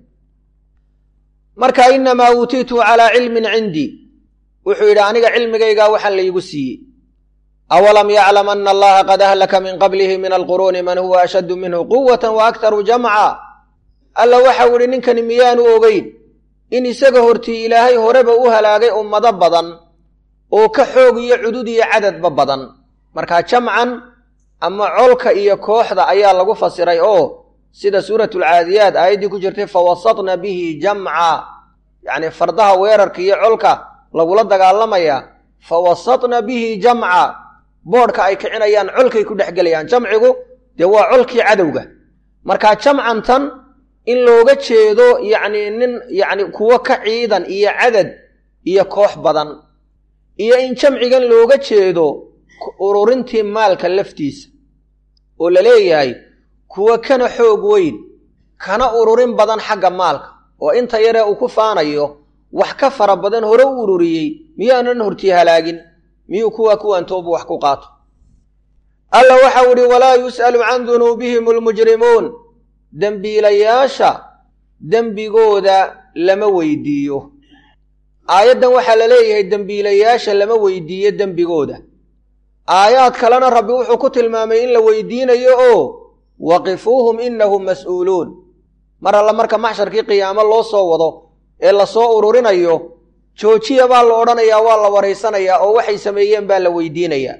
marka innamaa uutiitu calaa cilmin cindii wuxuu yidhi aniga cilmigaygaa waxaan laygu siiyey awalam yaclam ana allaha qad ahlaka min qablihi min alquruuni man huwa ashaddu minhu quwatan wa aktaru jamca alla waxau idhi ninkani miyaanu ogeyn in isaga hortii ilaahay horeba u halaagay ummado badan oo ka xoog iyo cudud iyo cadadba badan markaa jamcan ama colka iyo kooxda ayaa lagu fasiray oo sida suuratulcaadiyaat aayaddii ku jirtay fawasatna bihi jamca yacnii fardaha weerarka iyo colka lagula dagaalamayaa fawasatna bihi jamca boodhka ay kicinayaan colkay ku dhex gelayaan jamcigu dee waa colkii cadowga markaa jamcantan in looga jeedo yacnii nin yacni kuwo ka ciidan iyo cadad iyo koox badan iyo in jamcigan looga jeedo ururintii maalka laftiisa oo la leeyahay kuwa kana xoog weyn kana ururin badan xagga maalka oo inta yaree uu ku faanayo wax ka fara badan hore u ururiyey miyaanan hortii halaagin miyuu kuwa kuwantoobu wax ku qaato alla waxau idhi walaa yus'alu can dunuubihim almujrimuun dembiilayaasha dembigooda lama weydiiyo aayaddan waxaa la leeyahay dembiilayaasha lama weydiiyo dembigooda aayaad kalena rabbi wuxuu ku tilmaamay in la weydiinayo oo waqifuuhum innahum mas'uuluun mar alla marka maxsharkii qiyaamo loo soo wado ee la soo ururinayo joojiya baa la odhanayaa waa la waraysanayaa oo waxay sameeyeen baa la weydiinayaa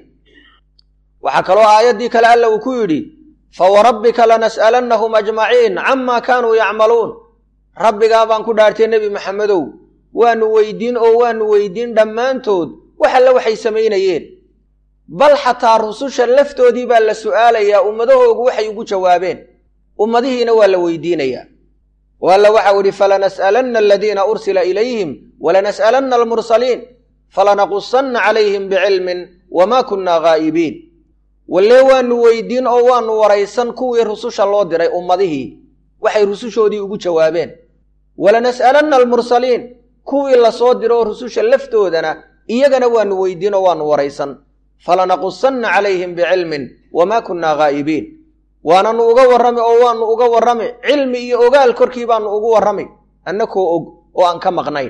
waxaa kaloo aayaddii kale alla uu ku yidhi fawarabbika lanas'alannahum ajmaciin camaa kaanuu yacmaluun rabbigaa baan ku dhaartay nebi maxamedow waannu weydiin oo waannu weydiin dhammaantood wax alle waxay samaynayeen bal xataa rususha laftoodii baa la su'aalayaa ummadahoogu waxay ugu jawaabeen ummadihiina waa la weydiinayaa o alla waxau idhi falanas'alanna aladiina ursila ilayhim walanas'alanna almursaliin falanaqusanna calayhim bicilmin wamaa kunnaa ghaa'ibiin wallee waannu weydiin oo waannu waraysan kuwii rususha loo diray ummadihii waxay rusushoodii ugu jawaabeen walanas'alanna almursaliin kuwii lasoo diro oo rususha laftoodana iyagana waannu weydiin oo waannu waraysan falanaqusanna calayhim bicilmin wamaa kunnaa ghaa'ibiin waananu uga warrami oo waannu uga warrami cilmi iyo ogaal korkii baannu ugu warrami annakoo og oo aan ka maqnayn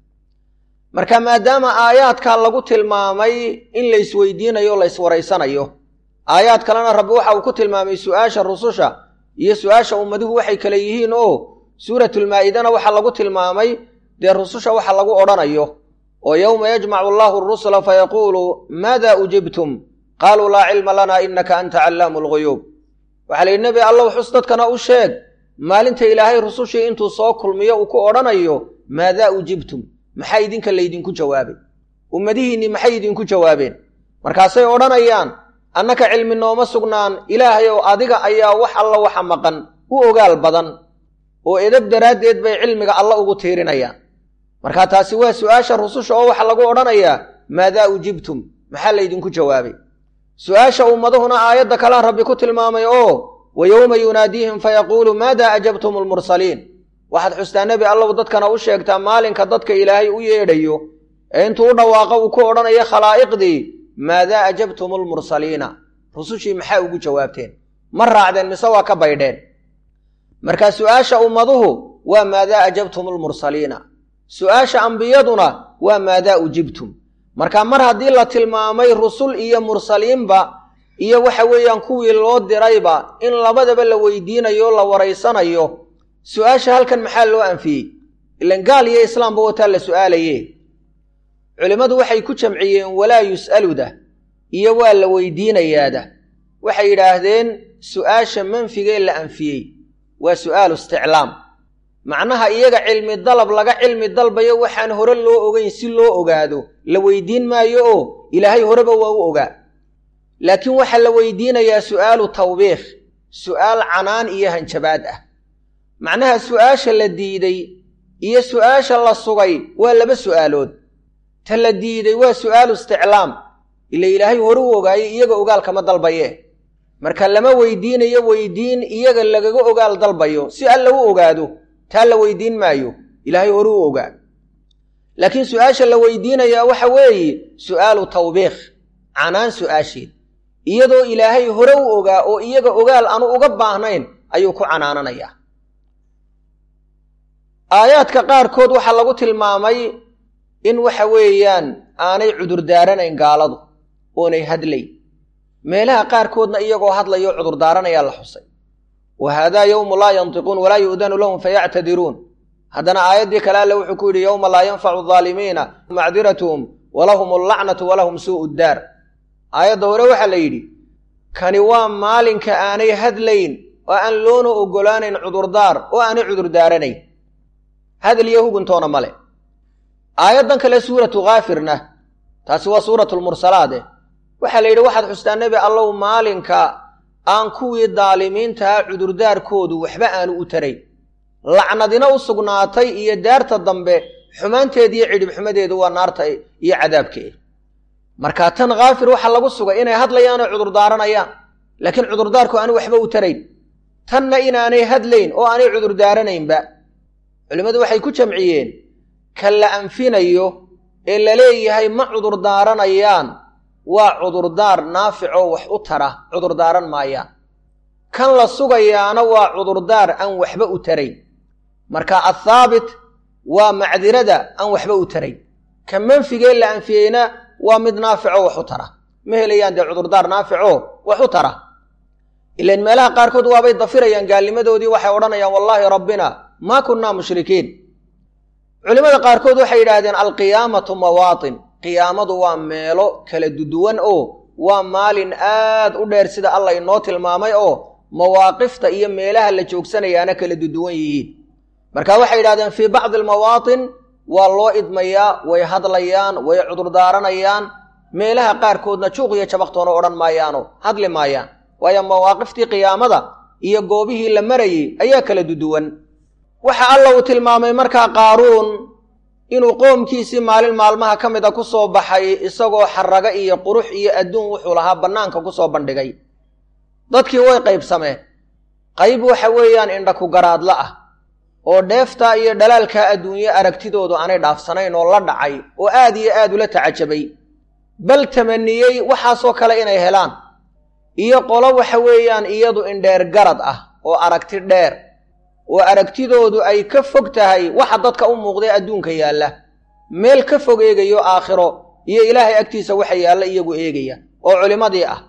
marka maadaama aayaadkaa lagu tilmaamay in laysweydiinayo o layswaraysanayo aayaad kalena rabbi waxa uu ku tilmaamay su'aasha rususha iyo su'aasha ummaduhu waxay kale yihiin oo suuratulmaa'idana waxaa lagu tilmaamay dee rususha waxa lagu odhanayo oo yowma yajmacu allahu arusula fayaquulu maada ujibtum qaaluu laa cilma lana inaka anta callaamu lguyuub waxaa la yidhi nebi allow xus dadkana u sheeg maalinta ilaahay rusushii intuu soo kulmiyo uu ku odhanayo maadaa ujibtum maxaa idinka laydinku jawaabay ummadihiinnii maxay idinku jawaabeen markaasay odhanayaan annaka cilmi nooma sugnaan ilaahayow adiga ayaa wax alla waxa maqan u ogaal badan oo edab daraaddeed bay cilmiga alla ugu tiirinayaan markaa taasi waa su'aasha rususha oo waxa lagu odhanayaa maadaa ujibtum maxaa laydinku jawaabay su-aasha ummaduhuna aayadda kalea rabbi ku tilmaamay oo wa yowma yunaadiihim fayaquulu maada ajabtum almursaliin waxaad xustaa nebi allow dadkana u sheegtaa maalinka dadka ilaahay u yeedhayo ee intuu u dhawaaqo uu ku odhanayo khalaa'iqdii maadaa ajabtum almursaliina rusushii maxaa ugu jawaabteen ma raacdeen mise waa ka baydheen marka su-aasha ummaduhu waa maadaa ajabtum almursaliina su-aasha ambiyaduna waa maadaa ujibtum marka mar haddii la tilmaamay rusul iyo mursaliinba iyo waxa weeyaan kuwii loo dirayba in labadaba la weydiinayo la waraysanayo su-aasha halkan maxaa loo anfiyey ilan gaal iyo islaamba wataa la su-aalaye culimmadu waxay ku jamciyeen walaa yus'aluda iyo waa la weydiinayaada waxay yidhaahdeen su-aasha manfigee la anfiyey waa su'aalu isticlaam macnaha iyaga cilmi dalab laga cilmi dalbayo waxaan hore loo ogeyn si loo ogaado la weydiin maayo oo ilaahay horeba waa u ogaa laakiin waxaa la weydiinayaa su'aalu tawbiikh su'aal canaan iyo hanjabaad ah macnaha su'aasha la diiday iyo su'aasha la sugay waa laba su'aalood ta la diiday waa su'aalu isticlaam ila ilaahay hore u ogaayo iyaga ogaal kama dalbaye marka lama weydiinayo weydiin iyaga lagaga ogaal dalbayo si alla u ogaado taa la weydiin maayo ilaahay hore u ogaa laakiin su-aasha la weydiinayaa waxa weeye su'aalu tawbiikh canaan su-aasheed iyadoo ilaahay hore u ogaa oo iyaga ogaal aanu uga baahnayn ayuu ku canaananayaa aayaadka qaarkood waxaa lagu tilmaamay in waxa weeyaan aanay cudurdaaranayn gaaladu oonay hadlay meelaha qaarkoodna iyagoo hadlayo cudurdaaranayaa la xusay wa haadaa yowmu laa yantiquun walaa yu'danu lahum fayactadiruun haddana aayaddii kale alle wuxuu ku yidhi yowma laa yanfacu aalimiina macdiratuhum walahum allacnatu walahum suu'u ddaar aayadda hore waxaa la yidhi kani waa maalinka aanay hadlayn oo aan loona oggolaanayn cudurdaar oo aanay cudurdaaranayn hadal iyo huguntoona male aayaddan kale suuratu kaafirna taasi waa suuratu lmursalaade waxaa la yidhi waxaad xustaa nebi allow maalinka aan kuwii daalimiintaha cudurdaarkoodu waxba aanu u tarayn lacnadina u sugnaatay iyo daarta dambe xumaanteeda iyo cidhibxumadeedu waa naarta iyo cadaabkeeda marka tan kaafir waxaa lagu sugay inay hadlayaanoo cudurdaaranayaan laakiin cudurdaarku aanu waxba u tarayn tanna inaanay hadlayn oo aanay cudurdaaranaynba culimmadu waxay ku jamciyeen ka la anfinayo ee la leeyahay ma cudurdaaranayaan waa cudurdaar naaficoo wax u tara cudurdaaran maayaan kan la sugayaana waa cudurdaar aan waxba u tarayn marka athaabit waa macdirada aan waxba u tarayn ka manfigee la anfiyeyna waa mid naaficoo wax u tara ma helayaan dee cudurdaar naaficoo wax u tara ilan meelaha qaarkood waabay dafirayaan gaalnimadoodii waxay odhanayaan wallaahi rabbina maa kunnaa mushrikiin culimmada qaarkood waxay yidhaahdeen alqiyaamatu mawaatin qiyaamadu waa meelo kala duduwan oo waa maalin aad u dheer sida alla inoo tilmaamay oo mawaaqifta iyo meelaha la joogsanayaana kala duduwan yihiin marka waxay yidhahdeen fii bacdi almawaatin waa loo idmayaa way hadlayaan way cudurdaaranayaan meelaha qaarkoodna juuq iyo jabaqtoona odhan maayaano hadli maayaan waayo mawaaqiftii qiyaamada iyo goobihii la marayay ayaa kala duduwan waxa alla uu tilmaamay markaa qaaruun inuu qoomkiisii maalin maalmaha ka mid a ku soo baxay isagoo xarago iyo qurux iyo adduun wuxuu lahaa bannaanka ku soo bandhigay dadkii way qaybsameen qayb waxa weeyaan indha ku garaadla ah oo dheeftaa iyo dhalaalkaa adduunye aragtidoodu aanay dhaafsanayn oo la dhacay oo aad iyo aad ula tacajabay bal tamaniyey waxaasoo kale inay helaan iyo qolo waxa weeyaan iyadu indheer garad ah oo aragti dheer oo aragtidoodu ay ka fog tahay waxa dadka u muuqday adduunka yaalla meel ka fog eegayo aakhiro iyo ilaahay agtiisa waxa yaalla iyagu eegaya oo culimmadii ah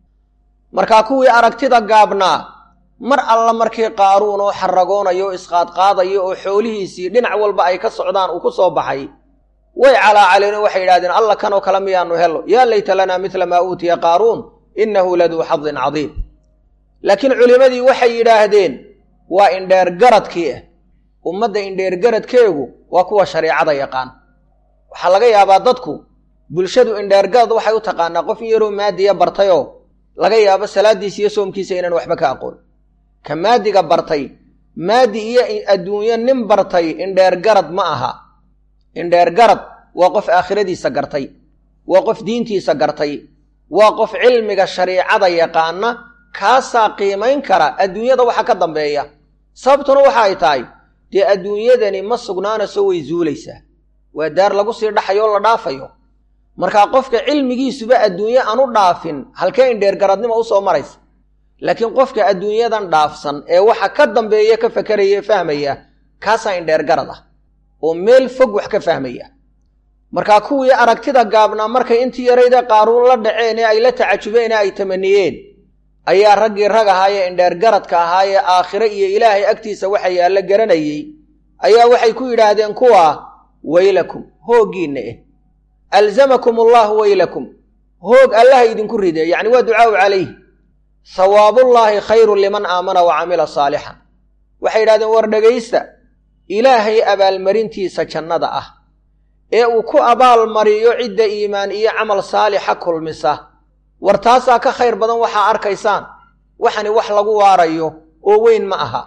markaa kuwii aragtida gaabnaa mar alla markii qaaruun oo xaragoonayo o isqaadqaadayo oo xoolihiisii dhinac walba ay ka socdaan uu ku soo baxay way calaacaleen waxay yidhahdeen alla kanoo kale miyaanu helo yaa layta lanaa midla maa uutiya qaaruun innahu laduu xadin cadiim laakiin culimmadii waxay yidhaahdeen waa indheer garadkii ah ummadda indheer garadkeegu waa kuwa shariicada yaqaan waxaa laga yaabaa dadku bulshadu indheer garad waxay u taqaanaa qof in yaroo maadiya bartayoo laga yaabo salaaddiisa iyo soomkiisa inaan waxba ka aqoon ka maadiga bartay maadi iyo adduunyo nin bartay indheer garad ma aha indheer garad waa qof aakhiradiisa gartay waa qof diintiisa gartay waa qof cilmiga shariicada yaqaana kaasaa qiimayn kara adduunyada waxa ka dambeeya sababtuna waxa ay tahay dee adduunyadani ma sugnaanayso way zuulaysaa waa daar lagu sii dhaxayo o la dhaafayo markaa qofka cilmigiisuba adduunye aan u dhaafin halkee indheergaradnimo usoo maraysa laakiin qofka adduunyadan dhaafsan ee waxa ka dambeeya ka fakaraya fahmaya kaasaa indheergarad ah oo meel fog wax ka fahmaya markaa kuwii aragtida gaabnaa markay intii yarayda qaaruun la dhaceen ee ay la tacajubeen ee ay tamaniyeen ayaa raggii rag ahaayee indheergaradka ahaayee aakhire iyo ilaahay agtiisa waxa yaallo garanayey ayaa waxay ku yidhaahdeen kuwaa weylakum hooggiinna eh alzamakum allahu weylakum hoog allaha idinku ride yacni waa ducaau calayh hawaabullaahi khayrun liman aamana wa camila saalixan waxay yidhahdeen war dhegaysta ilaahay abaalmarintiisa jannada ah ee uu ku abaalmariyo cidda iimaan iyo camal saalixa kulmisa war taasaa ka khayr badan waxaa arkaysaan waxani wax lagu waarayo oo weyn ma aha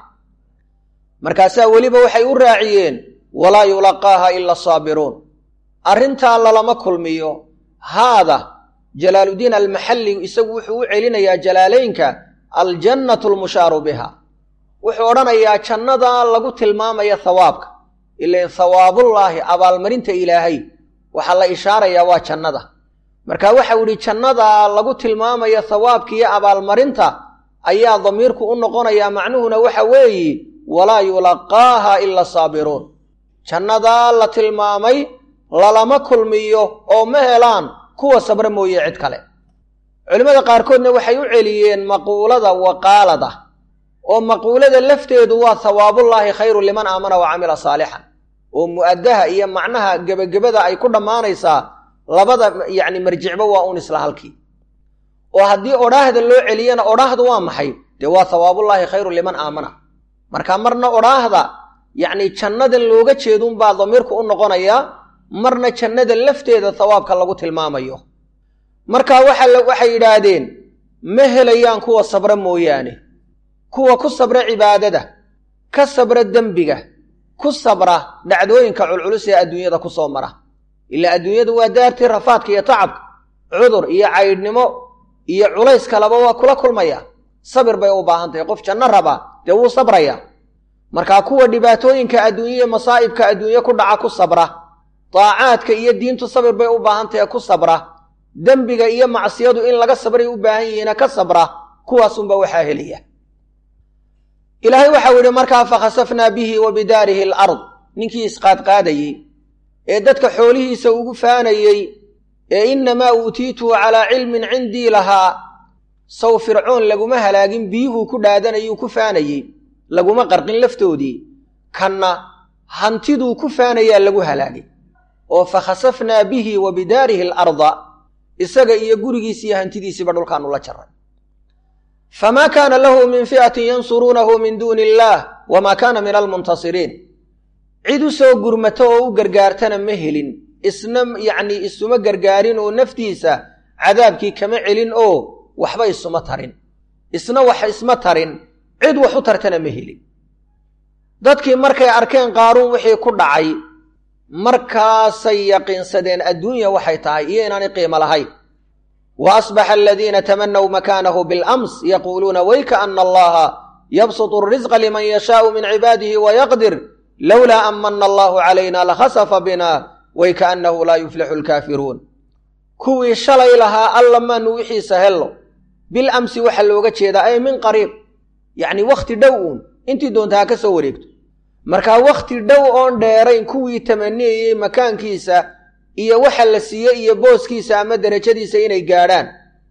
markaasaa weliba waxay u raaciyeen walaa yulaqaaha ila asaabiruun arrintaa lalama kulmiyo haada jalaaludiin almaxalli isagu wuxuu u celinayaa jalaalaynka aljannatu almushaaru biha wuxuu odhanayaa jannada lagu tilmaamaya hawaabka ilan hawaabullaahi abaalmarinta ilaahay waxaa la ishaarayaa waa jannada marka waxau idhi jannada lagu tilmaamaya hawaabka iyo abaalmarinta ayaa damiirku u noqonayaa macnuhuna waxa weeye walaa yulaqaaha ila saabiruun jannadaa la tilmaamay lalama kulmiyo oo ma helaan kuwa sabre mooye cid kale culimmada qaarkoodna waxay u celiyeen maquulada waqaalada oo maquulada lafteedu waa hawaabullaahi khayru liman aamana wa camila saalixan oo mu'addaha iyo macnaha gebagabada ay ku dhammaanaysaa labada yacni marjicba waa un isla halkii oo haddii odhaahda loo celiyana odhaahdu waa maxay dee waa hawaabullaahi khayru liman aamana marka marna odhaahda yacni jannadan looga jeedunbaa damiirku u noqonayaa marna jannada lafteeda hawaabka lagu tilmaamayo marka waxay yidhaahdeen ma helayaan kuwa sabra mooyaane kuwa ku sabra cibaadada ka sabra dembiga ku sabra dhacdooyinka culculus ee adduunyada ku soo mara ilaa adduunyadu waa daartii rafaadka iyo tacabka cudur iyo caydhnimo iyo culays kaleba waa kula kulmaya sabir bay u baahan tahay qof janno raba dee wuu sabraya markaa kuwa dhibaatooyinka adduunya iyo masaa'ibka adduunye ku dhaca ku sabra daacaadka iyo diintu sabir bay u baahan tahay ku sabra dembiga iyo macsiyadu in laga sabray u baahan yihiina ka sabra kuwaasunba waxaa helaya ilaahay waxau yidhi markaa fakhasafnaa bihi wa bidaarihi alard ninkii isqaadqaadayey ee dadka xoolihiisa ugu faanayey ee innamaa uutiituhu calaa cilmin cindii lahaa saw fircoon laguma halaagin biyuhuu ku dhaadanayuu ku faanayey laguma qarqin laftoodii kanna hantiduu ku faanayaa lagu halaagay oo fakhasafnaa bihi wa bidaarihi alarda isaga iyo gurigiisi iyo hantidiisiiba dhulkaanu la jaray famaa kaana lahu min fi'atin yansuruunahu min duuni illaah wamaa kaana min almuntasiriin cid u soo gurmata oo u gargaartana ma helin isna yacnii isuma gargaarin oo naftiisa cadaabkii kama celin oo waxba isuma tarin isna wax isma tarin cid wax u tartana ma helin dadkii markay arkeen qaaruun wixii ku dhacay markaasay yaqiinsadeen adduunya waxay tahay iyo inaanay qiimo lahayn wa asbaxa aladiina tamanaw makaanahu bilams yaquuluuna wayka ana allaha yabsutu alrisqa liman yashaau min cibaadihi wayaqdir lowlaa an mana allahu calayna lakhasafa bina waykaannahu laa yuflixu alkaafiruun kuwii shalay lahaa alla maanu wixiisa hello bil amsi waxaa looga jeedaa ay min qariib yacni wakhti dhow uun intii doonta ha ka soo wareegto markaa wakhti dhow oon dheerayn kuwii tamaniyayey makaankiisa iyo waxa la siiye iyo booskiisa ama derajadiisa inay gaadhaan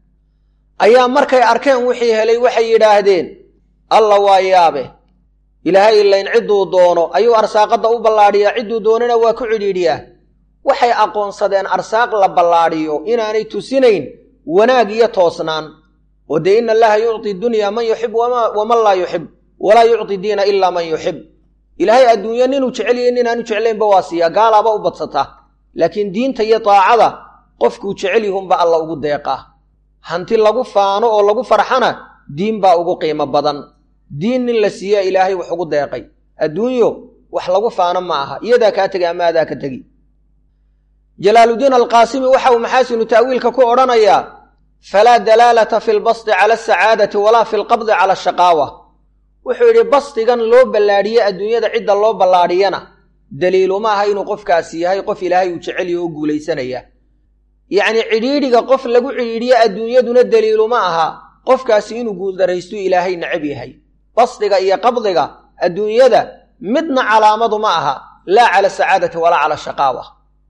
ayaa markay arkeen wixii helay waxay yidhaahdeen alla waa yaabe ilaahay ilayn cidduu doono ayuu arsaaqadda u ballaadhiyaa cidduu doonana waa ku cidhiidhiyaa waxay aqoonsadeen arsaaq la ballaadhiyo inaanay tusinayn wanaag iyo toosnaan oo dee ina allaha yucti dunya man yuxib waman laa yuxib walaa yucti diina ilaa man yuxib ilaahay adduunyo ninuu jecelyahy ninaanu jeclaynba waa siiyaa gaalaaba u badsataa laakiin diinta iyo daacada qofkuu jecel yihunba alla ugu deeqaa hanti lagu faano oo lagu farxana diin baa ugu qiimo badan diin nin la siiyaa ilaahay wax ugu deeqay adduunyo wax lagu faano ma aha iyadaa kaa tegi ama adaa ka tegi jalaaludiin alqaasimi waxa uu maxaasinu ta'wiilka ku odhanayaa falaa dalaalata fi lbasdi cala asacaadati walaa fi lqabdi cala ashaqaawa wuxuu yidhi basdigan loo ballaadhiye adduunyada cidda loo ballaadhiyana daliiluma aha inuu qofkaasi yahay qof ilaahay uu jecelyaho oo guulaysanaya yacnii cidhiidhiga qof lagu cidhiidhiye adduunyaduna daliiluma aha qofkaasi inuu guuldaraystu ilaahay necab yahay basdiga iyo qabdiga adduunyada midna calaamadu ma aha laa cala sacaadati walaa cala shaqaawa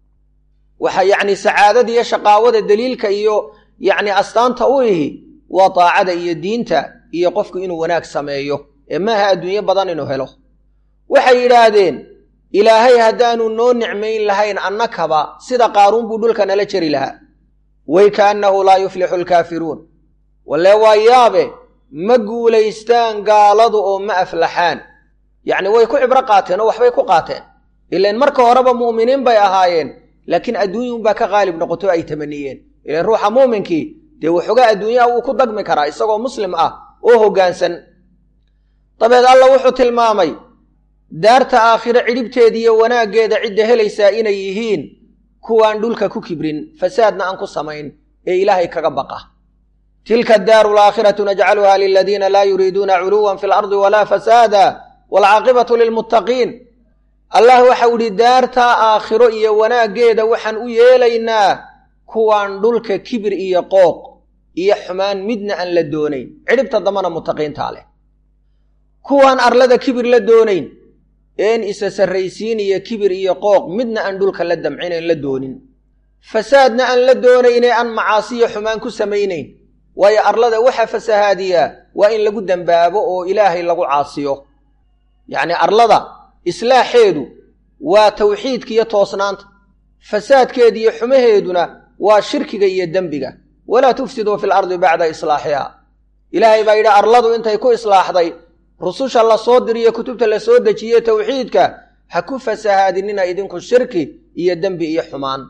waxa yacni sacaadada iyo shaqaawada daliilka iyo yacni astaanta u ihi waa daacada iyo diinta iyo qofku inuu wanaag sameeyo ee maaha adduunyo badan inuu helo waxay yidhaahdeen ilaahay haddaanu noo nicmayn lahayn annakaba sida qaaruun buu dhulka nala jeri lahaa way kaannahu laa yuflixu alkaafiruun walle waa yaabe ma guulaystaan gaaladu oo ma aflaxaan yacni way ku cibro qaateen oo waxbay ku qaateen ilaan marka horeba mu'miniin bay ahaayeen laakiin adduunyunbaa ka qaalib noqoto ay tamaniyeen ilaan ruuxa muuminkii dee waxoogaa adduunyaha wuu ku dagmi karaa isagoo muslim ah oo hoggaansan dabeed alla wuxuu tilmaamay daarta aakhiro cidhibteediiyo wanaaggeeda cidda helaysaa inay yihiin kuwaan dhulka ku kibrin fasaadna aan ku samayn ee ilaahay kaga baqa tilka addaaru alaakhiratu najcaluha liladiina laa yuriiduuna culuwan fi lardi walaa fasaada waalcaaqibatu lilmuttaqiin allah waxau idhi daartaa aakhiro iyo wanaaggeeda waxaan u yeelaynaa kuwaan dhulka kibir iyo qooq iyo xumaan midna aan la doonayn cidhibta dambana muttaqiintaa leh kuwaan arlada kibir la doonayn een isa sarraysiin iyo kibir iyo qooq midna aan dhulka la damcinayn la doonin fasaadna aan la doonaynee aan macaasiyo xumaan ku samaynayn waayo arlada waxa fasahaadiyaa waa in lagu dembaabo oo ilaahay lagu caasiyo yacnii arlada islaaxeedu waa tawxiidka iyo toosnaanta fasaadkeeda iyo xumaheeduna waa shirkiga iyo dembiga walaa tufsiduu fi lardi bacda islaaxiha ilaahay baa yidhi arladu intay ku islaaxday rususha la soo diriyo kutubta la soo dejiye tawxiidka ha ku fasahaadinina idinku shirki iyo dembi iyo xumaan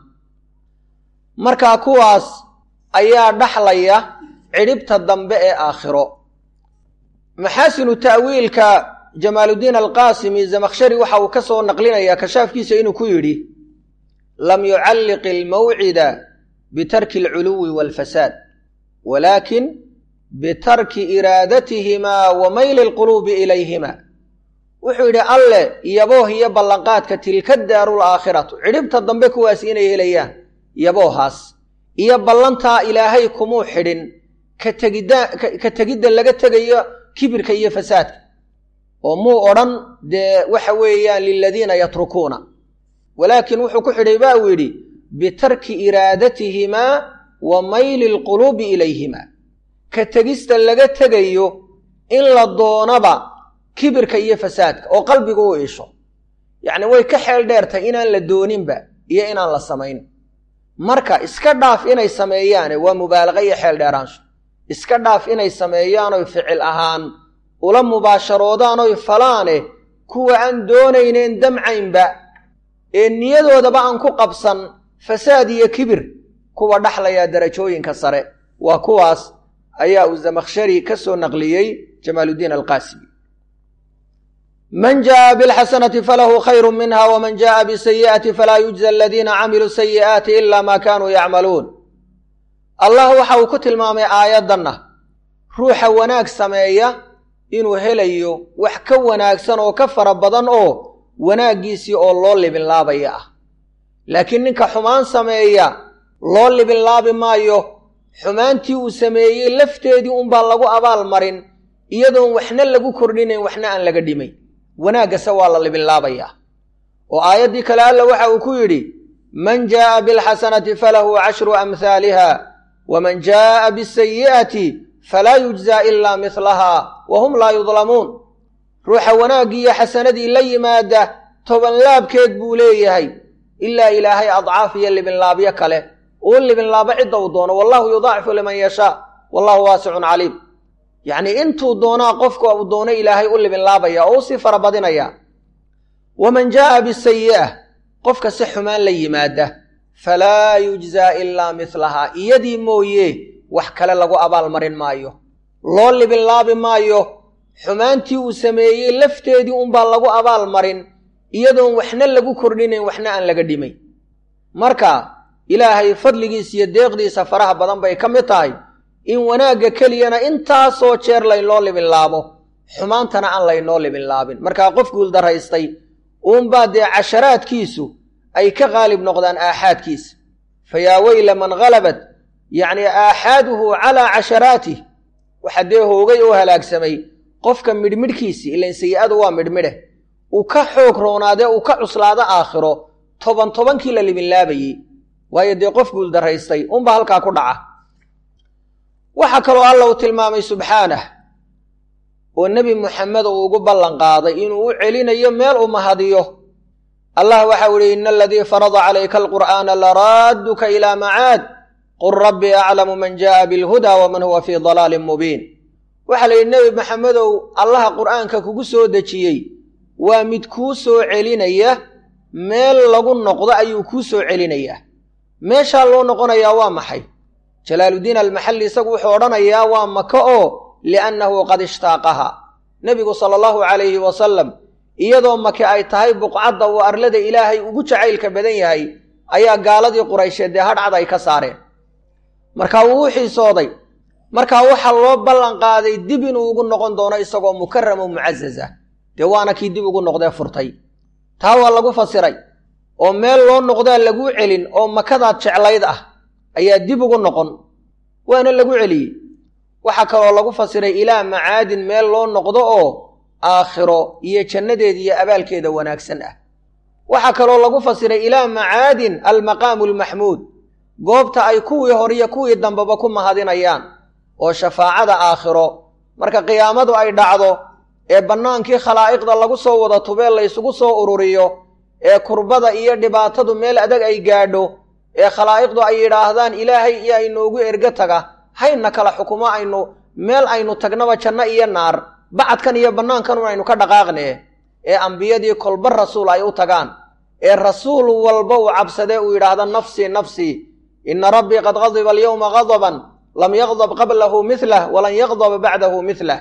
markaa kuwaas ayaa dhaxlaya cidhibta dambe ee aakhiro maxaasinu ta'wiilka jamaaludiin alqaasimi zamakhshari waxa uu ka soo naqlinayaa kashaafkiisa inuu ku yidhi lam yucalliq ilmawcida bitarki alculuwi waalfasaad walaakin bitarki iraadatihimaa wa mayli alquluubi ilayhima wuxuu yidhi alle yabooh iyo ballanqaadka tilka daarul aakhiratu cidhibta dambe kuwaas inay helayaan yaboohaas iyo ballantaa ilaahay kumuu xidhin ka tegidda ka tegidda laga tegayo kibirka iyo fasaadka oo muu odhan dee waxa weeyaan liladiina yatrukuuna walaakin wuxuu ku xidhay ba uu yidhi bitarki iraadatihimaa wa mayli alquluubi ilayhima ka tegista laga tegayo in la doonaba kibirka iyo fasaadka oo qalbigu u iisho yacni way ka xeel dheertay inaan la dooninba iyo inaan la samayn marka iska dhaaf inay sameeyaane waa mubaalaqa iyo xeel dheeraansho iska dhaaf inay sameeyaanoy ficil ahaan ula mubaasharoodaanoy falaane kuwa aan doonayneen damcaynba ee niyadoodaba aan ku qabsan fasaad iyo kibir kuwa dhaxlayaa darajooyinka sare waa kuwaas ayaa uu zamakhshari ka soo naqliyey jamaaludiin alqaasimi man jaءa bاlxasanati falahu khayru minha wman jaءa bsayi'ati falaa yujza aladiina camiluu sayi'aati ila ma kanuu yacmaluun allah waxa uu ku tilmaamay aayaddanna ruuxa wanaag sameeya inuu helayo wax ka wanaagsan oo ka fara badan oo wanaaggiisii oo loo libinlaabaya ah laakiin ninka xumaan sameeya loo libinlaabi maayo xumaantii uu sameeyey lafteedii unbaa lagu abaal marin iyadoon waxna lagu kordhinayn waxna aan laga dhimayn wanaaggase waa la libinlaabayaa oo aayaddii kale alla waxa uu ku yidhi man jaa'a bilxasanati falahu cashru amhaaliha waman jaa'a bisayi'ati falaa yujzaa ilaa mihlaha wa hum laa yudlamuun ruuxa wanaaggii iyo xasanadii la yimaada tobanlaabkeed buu leeyahay ilaa ilaahay adcaaf iyo libinlaabyo kale uu libinlaabo cidda uu doono wallahu yudaacifu liman yashaa wallahu waasicun caliim yacnii intuu doonaa qofka uu doono ilaahay u libinlaabaya oo u sii farabadinaya waman jaa'a bisayi'a qofka si xumaan la yimaada falaa yujzaa ilaa mihlahaa iyadii mooye wax kale lagu abaalmarin maayo loo libinlaabi maayo xumaantii uu sameeyey lafteedii unbaa lagu abaal marin iyadoon waxna lagu kordhinayn waxna aan laga dhimayn marka ilaahay fadligiisa iyo deeqdiisa faraha badan bay ka mid tahay in wanaagga keliyana intaasoo jeer laynoo libinlaabo xumaantana aan laynoo libinlaabin markaa qof guuldaraystay uunbaa dee casharaadkiisu ay ka qaalib noqdaan aaxaadkiisa fa yaa weyla man halabat yacni aaxaaduhu calaa casharaatih waxa dee hoogay oo halaagsamay qofka midhmidhkiisii ilan sayi-adu waa midhmidhe uu ka xoog roonaadee uu ka cuslaado aakhiro toban tobankii la libinlaabayey waayo dee qof guuldaraystay unba halkaa ku dhaca waxaa kaloo alla uu tilmaamay subxaanah oo nebi muxamed uu ugu ballan qaaday inuu u celinayo meel u mahadiyo allah waxau idhi ina aladii farada calayka alqur'aana laraadduka ilaa macaad qul rabbii aclamu man ja'a bilhuda waman huwa fii dalaalin mubiin waxaa la yidhi nebi maxamedow allaha qur'aanka kugu soo dejiyey waa mid kuu soo celinaya meel lagu noqdo ayuu kuu soo celinayaa meeshaa loo noqonayaa waa maxay jalaaluddiin almaxalli isagu wuxuu odhanayaa waa maka oo liannahu qad ishtaaqaha nebigu sala allahu calayhi wasalam iyadoo make ay tahay buqcadda uu arlada ilaahay ugu jacaylka badan yahay ayaa gaaladii quraysheed dee hadhcad ay ka saareen markaa wuu u xiisooday markaa waxaa loo ballan qaaday dib inuu ugu noqon doono isagoo mukaramo mucazaza dee waana kii dib ugu noqdee furtay taa waa lagu fasiray oo meel loo noqdaa laguu celin oo makadaad jeclayd ah ayaa dib ugu noqon waana lagu celiyey waxaa kaloo lagu fasiray ilaa macaadin meel loo noqdo oo aakhiro iyo jannadeeda iyo abaalkeeda wanaagsan ah waxaa kaloo lagu fasiray ilaa macaadin almaqaamu almaxmuud goobta ay kuwii hore iyo kuwii dambeba ku mahadinayaan oo shafaacada aakhiro marka qiyaamadu ay dhacdo ee bannaankii khalaa'iqda lagu soo wada tubee laysugu soo ururiyo ee kurbada iyo dhibaatadu meel adag ay gaadho ee khalaa'iqdu ay yidhaahdaan ilaahay iyo aynoogu ergo taga hayna kala xukumo aynu meel aynu tagnaba janno iyo naar bacadkan iyo bannaankanun aynu ka dhaqaaqnee ee ambiyadii kolba rasuul ay u tagaan ee rasuul walba uu cabsadee uu yidhaahda nafsii nafsii inna rabbii qad qadiba alyowma qadaban lam yaqdab qablahu mihlah walan yaqdaba bacdahu mihlah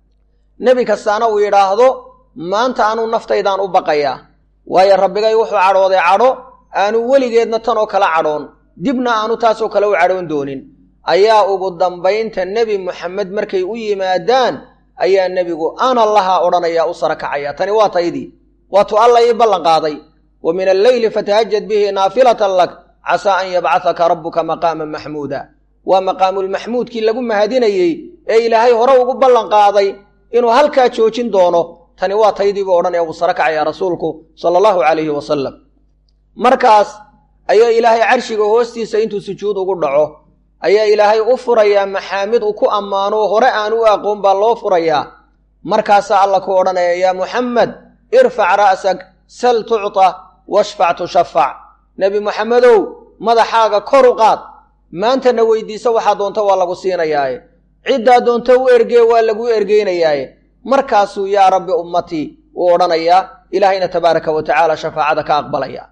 nebi kastaana uu yidhaahdo maanta anuu naftaydaan u baqayaa waayo rabbigay wuxuu cadhooday cadho aanu weligeedna tanoo kala cadhoon dibna aanu taasoo kale u cadhoon doonin ayaa ugu dambaynta nebi muxamed markay u yimaadaan ayaa nebigu ana lahaa odhanayaa u sara kacaya tani waa taydii waatuu alla ii ballan qaaday wa min alleyli fatahajad bihi naafilatan lak casaa an yabcahaka rabbuka maqaaman maxmuuda waa maqaamulmaxmuudkii lagu mahadinayey ee ilaahay hore ugu ballan qaaday inuu halkaa joojin doono tani waa taydiibuu odhanaya uu sara kacaya rasuulku sala allahu calayhi wasalam markaas ayaa ilaahay carshiga hoostiisa intuu sujuud ugu dhaco ayaa ilaahay u furayaa maxaamid uu ku ammaano hore aan u aqoon baa loo furayaa markaasaa alla ku odhanaya yaa muxamed irfac ra'sak sal tucta washfac tushafac nebi muxamedow madaxaaga kor u qaad maantana weydiisa waxaa doonta waa lagu siinayaaye ciddaa doonta u ergee waa lagu ergeynayaaye markaasuu yaa rabbi ummatii uu odhanayaa ilaahayna tabaaraka wa tacaala shafaacada ka aqbalaya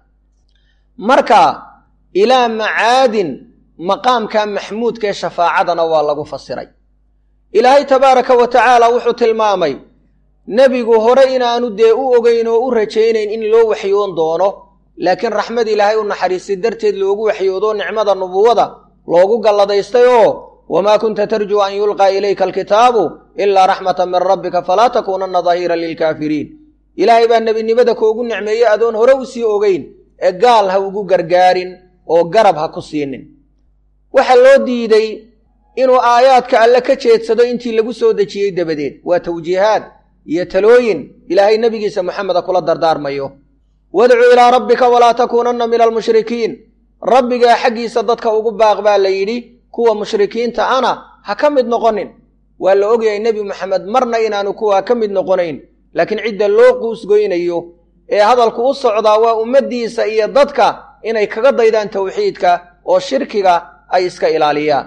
marka ilaa macaadin maqaamka maxmuudka ee shafaacadana waa lagu fasiray ilaahay tabaaraka wa tacaala wuxuu tilmaamay nebigu hore inaanu dee u ogeyn oo u rajaynayn in loo waxyoon doono laakiin raxmad ilaahay u naxariistay darteed loogu waxyoodo nicmada nubuwada loogu galladaystay oo wamaa kunta tarjuu an yulqaa ilayka alkitaabu ilaa raxmatan min rabbika falaa takuunanna dahiiran lilkaafiriin ilaahay baa nebinimada koogu nicmeeyey adoon hore u sii ogeyn ee gaal ha ugu gargaarin oo garab ha ku siinin waxaa loo diiday inuu aayaadka alle ka jeedsado intii lagu soo dejiyey dabadeed waa tawjiihaad iyo talooyin ilaahay nebigiisa moxameda kula dardaarmayo wadcu ilaa rabbika walaa takuunanna min almushrikiin rabbigaa xaggiisa dadka ugu baaq baa la yidhi kuwa mushrikiinta ana ha ka mid noqonin waa la ogyahay nebi moxamed marna inaanu kuwaa ka mid noqonayn laakiin cidda loo quusgoynayo ee hadalku u socdaa waa ummaddiisa iyo dadka inay kaga daydaan tawxiidka oo shirkiga ay iska ilaaliyaan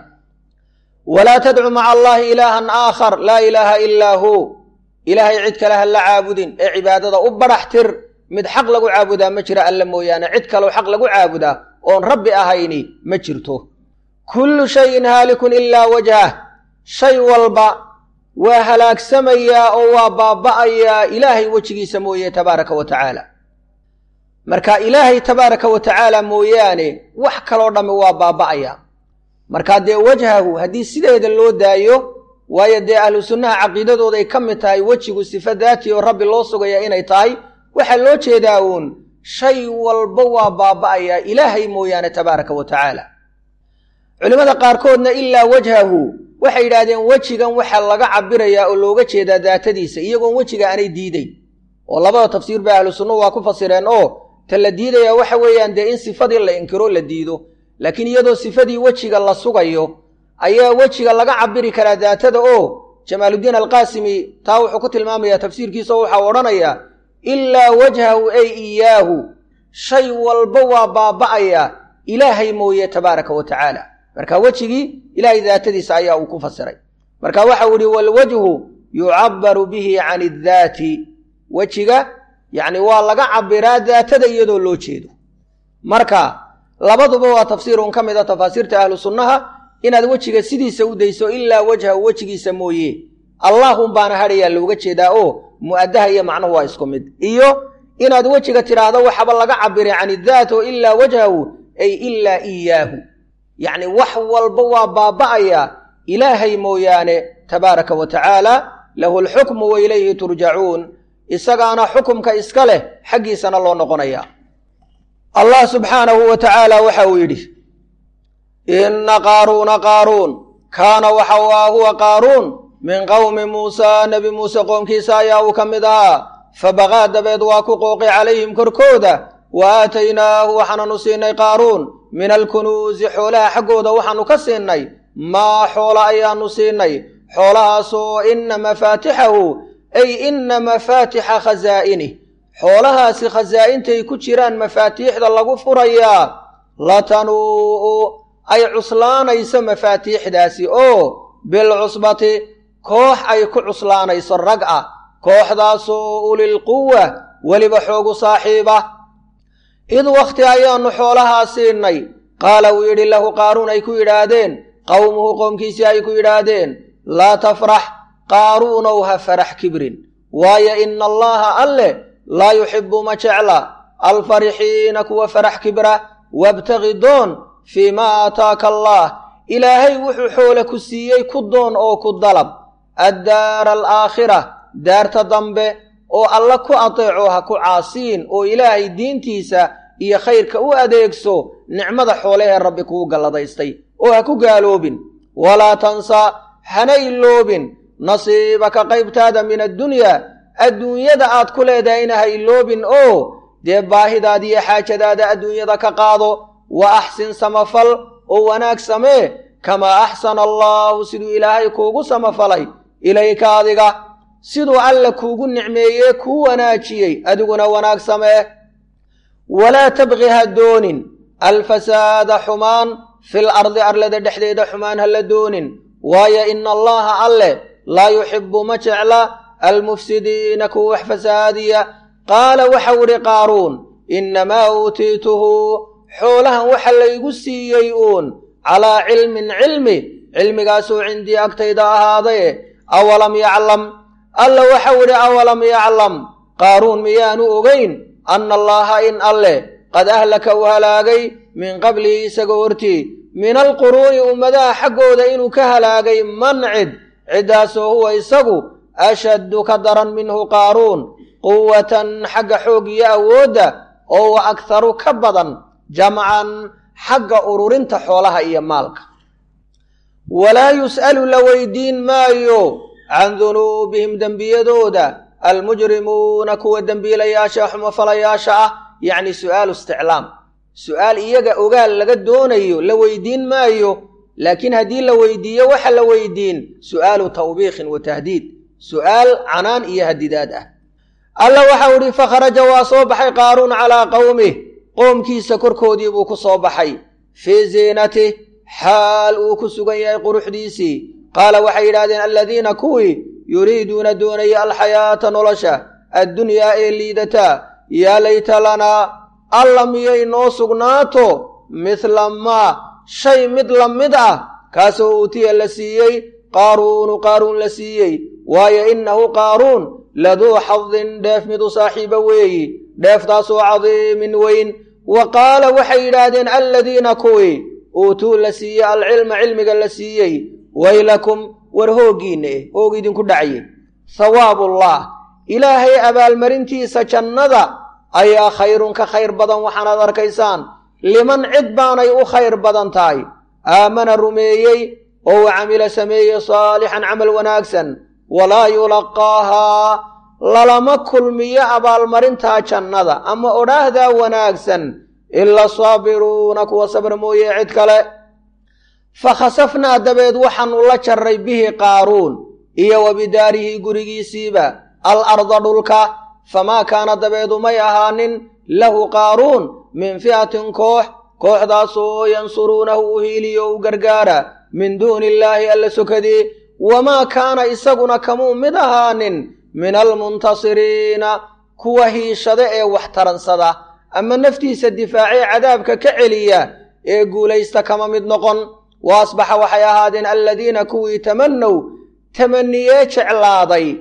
walaa tadcu maca allaahi ilaahan aakhar laa ilaaha ilaa hu ilaahay cid kale ha la caabudin ee cibaadada u badhax tir mid xaq lagu caabudaa ma jira alla mooyaane cid kaleo xaq lagu caabudaa oon rabbi ahayni ma jirto kullu shayin haalikun ilaa wajhah shay walba waa halaagsamayaa oo waa baaba'ayaa ilaahay wejigiisa mooye tabaaraka wa tacaala marka ilaahay tabaaraka wa tacaala mooyaane wax kaloo dhammi waa baaba'aya markaa dee wajhahu haddii sideeda loo daayo waayo dee ahlu sunnaha caqiidadooda ay ka mid tahay wejigu sifa daati oo rabbi loo sugaya inay tahay waxaa loo jeedaa uun shay walba waa baaba'ayaa ilaahay mooyaane tabaaraka wa tacaala culimmada qaarkoodna ilaa wajhahu waxay yidhaahdeen wejigan waxaa laga cabirayaa oo looga jeedaa daatadiisa iyagoon wejiga aanay diideyn oo labada tafsiir ba ahlu sunnuhu waa ku fasireen oo ta la diidaya waxa weeyaan dee in sifadii la inkiro la diido laakiin iyadoo sifadii wejiga la sugayo ayaa wejiga laga cabiri karaa daatada oo jamaaluddiin alqaasimi taa wuxuu ku tilmaamayaa tafsiirkiisa oo waxaa odhanayaa ilaa wajhahu ay iyaahu shay walba waa baaba'aya ilaahay mooye tabaaraka wa tacaala marka wejigii ilaahay daatadiisa ayaa uu ku fasiray marka waxau ihi walwajhu yucabaru bihi can iddaati wejiga yacni waa laga cabiraa daatada iyadoo loo jeedo marka labaduba waa tafsiirun ka mid a tafaasiirta ahlu sunnaha inaad wejiga sidiisa u dayso ilaa wajhahu wejigiisa mooye allahun baana hadhayaa looga jeedaa oo mu'addaha iyo macnuhu waa isku mid iyo inaad wejiga tidhaahdo waxaba laga cabiray can iddaat oo ilaa wajhahu ay ilaa iyaahu yacni wax walba waa baaba'aya ilaahay mooyaane tabaaraka wa tacaala lahu alxukmu wa ilayhi turjacuun isagaana xukumka iska leh xaggiisana loo noqonaya allah subxaanahu wa tacaala waxa uu yidhi inna qaaruuna qaaruun kaana waxa u ah huwa qaaruun min qowmi muusaa nebi muuse qoomkiisa ayaa uu ka mid ahaa fabaqaa dabeed waa ku qooqi calayhim korkooda wa aataynaahu waxaananu siinay qaaruun min alkunuusi xoolaha xaggooda waxaanu ka siinay maa xoola ayaanu siinay xoolahaasoo inna mafaatixahu ay inna mafaatixa khasaa'inih xoolahaasi khasaa'intay ku jiraan mafaatiixda lagu furayaa latanuu'u ay cuslaanayso mafaatiixdaasi oo bilcusbati koox ay ku cuslaanayso rag ah kooxdaasoo ulilquwa weliba xoogu saaxiiba id wakhti ayaannu xoolahaa siinay qaala uu yidhi lahu qaaruun ay ku yidhaahdeen qowmuhu qoomkiisii ay ku yidhaahdeen laa tafrax qaaruunow ha farax kibrin waayo ina allaha alleh laa yuxibbu ma jecla alfarixiina kuwa farax kibra wabtagi doon fii maa aataaka allaah ilaahay wuxuu xoole ku siiyey ku doon oo ku dalab addaara alaakhira daarta dambe oo alla ku ateeco ha ku caasiin oo ilaahay diintiisa iyo khayrka u adeegso nicmada xoolehee rabbi kuu galladaystay oo ha ku gaaloobin walaa tansa hana iloobin nasiibaka qaybtaada min addunyaa adduunyada aad ku leedahayna ha iloobin oo dee baahidaada iyo xaajadaada adduunyada ka qaado wa axsin samafal oo wanaag samee kamaa axsana allaahu siduu ilaahay kuugu samafalay ilayka adiga siduu alla kuugu nicmeeyee kuu wanaajiyey adiguna wanaag samee walaa tabqi ha doonin alfasaada xumaan fil ardi arlada dhexdeeda xumaan ha la doonin waayo ina allaha alleh laa yuxibbu ma jecla almufsidiina kuwa wax fasaadiya qaala waxau idhi qaaruun innamaa uutiituhu xoolahan waxa laygu siiyey uun calaa cilmin cilmi cilmigaasoo cindii agtayda ahaadaye awalam yaclam alla waxau idhi awalam yaclam qaaruun miyaanu ogayn anna allaaha in alleh qad ahlaka uu halaagay min qablihi isaga hortii min alquruuni ummadaha xaggooda inuu ka halaagay man cid ciddaasoo huwa isagu ashaddu ka daran minhu qaaruun quwatan xagga xoog iyo awoodda oo wa akharu ka badan jamcan xagga ururinta xoolaha iyo maalka walaa yus'alu la weydiin maayo can dunuubihim dembiyadooda almujrimuuna kuwa dembiilayaasha xumofalayaasha ah yacni su'aalu isticlaam su'aal iyaga ogaal laga doonayo la weydiin maayo laakiin haddii la weydiiyo waxa la weydiin su'aalu tawbiikhin wa tahdiid su'aal canaan iyo hadidaad ah alla waxau idhi fakharaja waa soo baxay qaaruun calaa qowmih qoomkiisa korkoodii buu ku soo baxay fii ziinatih xaal uu ku sugan yahay quruxdiisii qaala waxay yidhahdeen aladiina kuwii yuriiduuna doonaya alxayaata nolosha addunyaa ee liidataa yaa layta lanaa alla miyay noo sugnaato mithla maa shay mid la mid ah kaasoo uutiya la siiyey qaaruunu qaaruun la siiyey waayo innahu qaaruun laduu xadin dheef mid u saaxiiba weeyi dheeftaasoo cadiimin weyn wa qaala waxay yidhaahdeen aladiina kuwii uutuu la siiyey alcilma cilmiga la siiyey waylakum war hooggiinna eh hoog idinku dhacye hawaabullah ilaahay abaalmarintiisa jannada ayaa khayrun ka khayr badan waxaanaad arkaysaan liman cid baanay u khayr badan tahay aamana rumeeyey oo u camila sameeyey saalixan camal wanaagsan walaa yulaqaahaa lalama kulmiyo abaalmarintaa jannada ama odhaahdaa wanaagsan ila saabiruuna kuwa sabr mooye cid kale fa khasafnaa dabeed waxaanu la jarray bihi qaaruun iyo wa bidaarihi gurigiisiiba al arda dhulka famaa kaana dabeedu may ahaanin lahu qaaruun min fi'atin koox kooxdaasoo yansuruunahu u hiiliyo u gargaara min duuni illaahi alla sokadii wamaa kaana isaguna kamuu mid ahaanin min almuntasiriina kuwa hiishada ee wax taransada ama naftiisa difaacee cadaabka ka celiya ee guulaysta kama mid noqon wa asbaxa waxay ahaadeen aladiina kuwii tamannow tamaniyee jeclaaday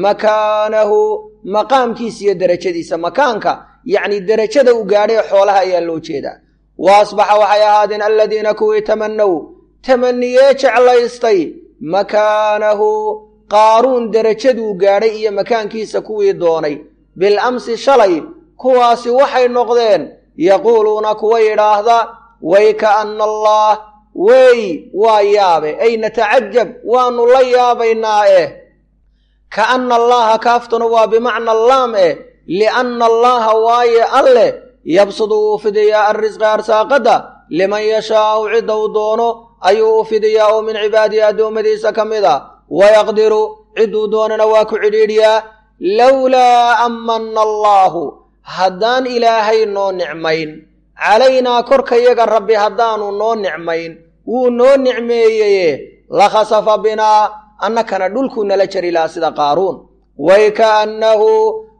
makaanahu maqaamkiisa iyo derajadiisa makaanka yacni derajada u gaadhay xoolaha ayaa loo jeedaa wa asbaxa waxay ahaadeen aladiina kuwii tamannow tamaniyee jeclaystay makaanahu qaaruun derajaduu gaadhay iyo makaankiisa kuwii doonay bil amsi shalay kuwaasi waxay noqdeen yaquuluuna kuwa yidhaahda way ka'anna allaah wey waa yaabe ay natacajab waannu la yaabaynaa eh ka'anna allaha kaaftuna waa bimacna allaam eh lianna allaha waaye alleh yabsudu uu fidiyaa arrisqa arsaaqadda liman yashaa'u cidda uu doono ayuu u fidiyaa oo min cibaadihi addoommadiisa ka mid a wayaqdiru cidduu doonana waa ku cidhiidhiyaa lowlaa ammanna allaahu haddaan ilaahay noo nicmayn calaynaa korkayaga rabbi haddaanu noo nicmayn wuu noo nicmeeyeye la khasafa binaa annakana dhulkuu nala jari lahaa sida qaaruun way kaannahu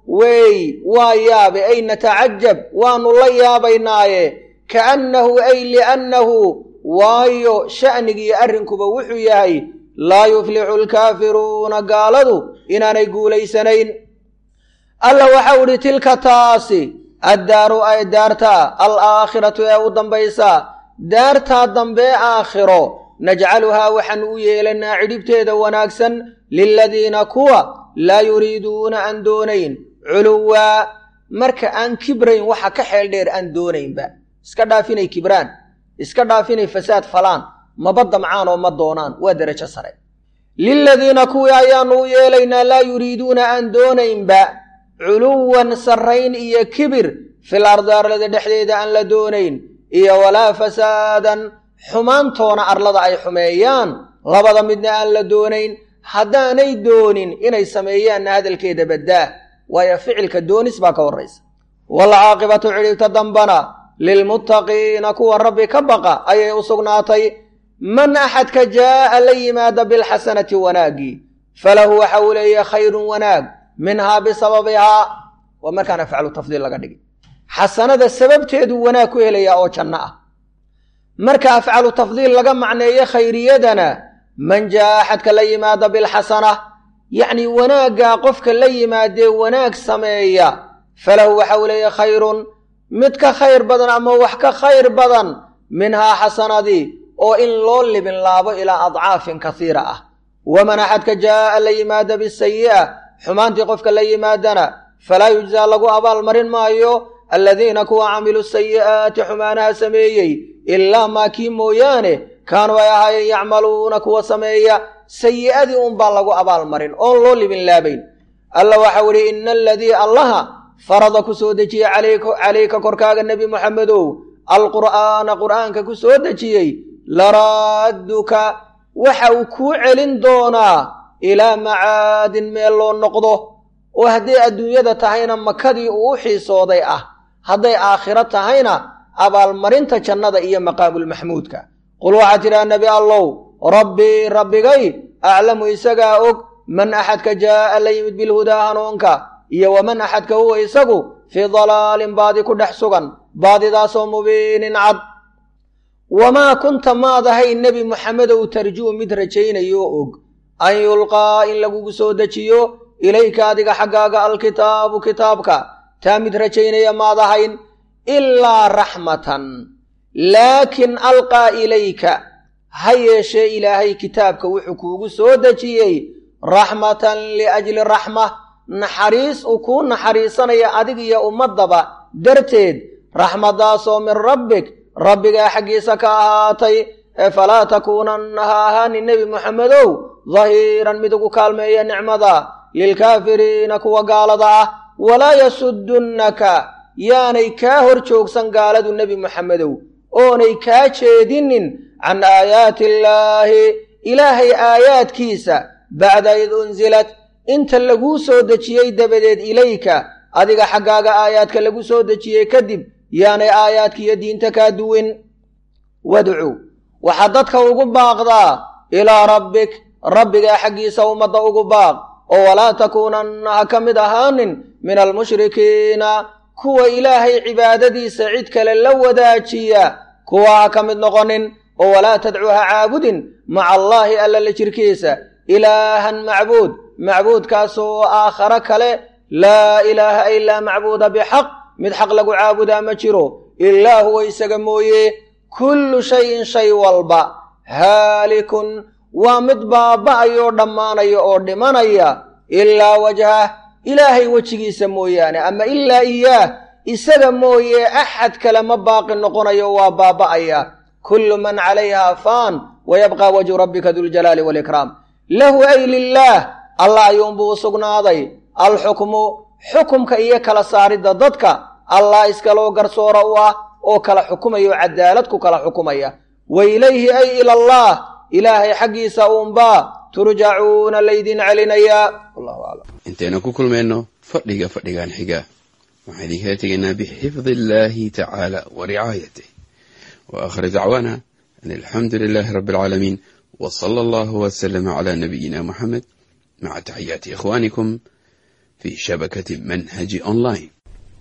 wey waa yaabe ay natacajab waannu la yaabaynaaye kaannahu ay liannahu waayo sha'nigiiyo arrinkuba wuxuu yahay laa yuflixu alkaafiruuna gaaladu inaanay guulaysanayn alla waxau idhi tilka taasi addaaru ay daartaa alaakhiratu ee u dambaysa daartaa dambee aakhiro najcaluhaa waxaanu u yeelanaa cidhibteeda wanaagsan liladiina kuwa laa yuriiduuna aan doonayn culuwaa marka aan kibrayn waxa ka xeel dheer aan doonaynba iska dhaaf inay kibraan iska dhaaf inay fasaad falaan maba damcaan oo ma doonaan waa derajo sare liladiina kuwii ayaanu u yeelaynaa laa yuriiduuna aan doonaynba culuwan sarrayn iyo kibir fil ardi arlada dhexdeeda aan la doonayn iyo walaa fasaadan xumaantoona arlada ay xumeeyaan labada midna aan la doonayn haddaanay doonin inay sameeyaanna hadalkeeda baddaa waayo ficilka doonis baa ka horraysa waalcaaqibatu cidhibta dambana lilmuttaqiina kuwa rabbi ka baqa ayay u sugnaatay man axadka jaa'a la yimaada bilxasanati wanaaggii falahu waxa uu leeyahay khayrun wanaag minhaa bisababihaa waa markaan afcalu tafdiil laga dhigi xasanada sababteeduu wanaag ku helayaa oo janno ah marka afcalu tafdiil laga macneeyo khayriyadana man jaa'a axadka la yimaada bilxasana yacnii wanaaggaa qofka la yimaadee wanaag sameeya falahu waxa uu leeyahay khayrun mid ka khayr badan ama wax ka khayr badan minhaa xasanadii oo in loo libin laabo ilaa adcaafin kasiira ah waman axadka jaa'a la yimaada bisayi'a xumaantii qofka la yimaadana falaa yujzaa lagu abaalmarin maayo aladiina kuwa camiluu sayi'aati xumaanaha sameeyey ilaa maa kii mooyaane kaanuu ay ahaayeen yacmaluuna kuwa sameeya sayi'adii unbaa lagu abaalmarin oon loo libin laabayn alla waxau idhi ina aladii allaha farada ku soo dejiyey calayka korkaaga nebi moxamedow alqur'aana qur'aanka ku soo dejiyey laraadduka waxa uu kuu celin doonaa ilaa macaadin meel loo noqdo oo hadday adduunyada tahayna makadii uu u xiisooday ah hadday aakhiro tahayna abaalmarinta jannada iyo maqaamulmaxmuudka qul waxaad tidhaha nebi allow rabbii rabbigay aclamu isagaa og man axadka jaa'a la yimid bilhudaa hanuunka iyo waman axadka huwa isagu fii dalaalin baadi ku dhex sugan baadidaasoo mubiinin cad wamaa kunta maad ahayn nebi moxamedow tarjuu mid rajaynayo og an yulqaa in lagugu soo dejiyo ilayka adiga xaggaaga alkitaabu kitaabka taa mid rajaynaya maad ahayn ilaa raxmatan laakin alqaa ilayka ha yeeshee ilaahay kitaabka wuxuu kuugu soo dejiyey raxmatan liajli raxma naxariis uu kuu naxariisanaya adig iyo ummaddaba darteed raxmaddaasoo min rabbik rabbigaa xaggiisa ka ahaatay ee falaa takuunanna ha ahaanin nebi moxamedow dahiiran mid ugu kaalmeeya nicmada lilkaafiriina kuwa gaalada ah walaa yasudunnaka yaanay kaa hor joogsan gaaladu nebi moxamedow oonay kaa jeedinin can aayaati illaahi ilaahay aayaadkiisa bacda id unsilat inta laguu soo dejiyey dabadeed ilayka adiga xaggaaga aayaadka lagu soo dejiyey kadib yaanay aayaadkiiyo diinta kaa duwin wadcu waxaad dadka ugu baaqdaa ilaa rabbik rabbigaa xaggiisa ummadda ugu baaq oo walaa takuunanna ha ka mid ahaanin min almushrikiina kuwa ilaahay cibaadadiisa cid kale la wadaajiya kuwa ha ka mid noqonin oo walaa tadcuu ha caabudin maca allaahi alla la jirkiisa ilaahan macbuud macbuudkaasoo aakhare kale laa ilaaha ilaa macbuuda bixaq mid xaq lagu caabudaa ma jiro ilaa huwa isaga mooye kullu shayin shay walba haalikun waa mid baaba'ayoo dhammaanaya oo dhimanaya ilaa wajhah ilaahay wejigiisa mooyaane ama ilaa iyaah isaga mooye axad kale ma baaqi noqonayo waa baaba'aya kullu man calayha faan wayabqa wajhu rabbika duljalaali waalikraam lahu ay lilaah allah ayuunbuu u sugnaaday alxukmu xukumka iyo kala saaridda dadka allah iskaloo garsoora u ah oo kala xukumaya oo cadaalad ku kala xukumaya wa ilayhi ay ilallaah ilaahay xaggiisa uunbaa turjacuuna laydin celinayaa wallahu aclam intaynu ku kulmayno fadhiga fadhigan xiga waxaan idinkala tegaynaa bixifdi illaahi tacaala wa ricaayatih wa aakhir dacwaana an alxamdu lilaahi rabbi alcaalamiin wa sala allahu wasalama calaa nabiyina muxamed maca taxiyaati ikhwaanikum fi shabakati manhaji online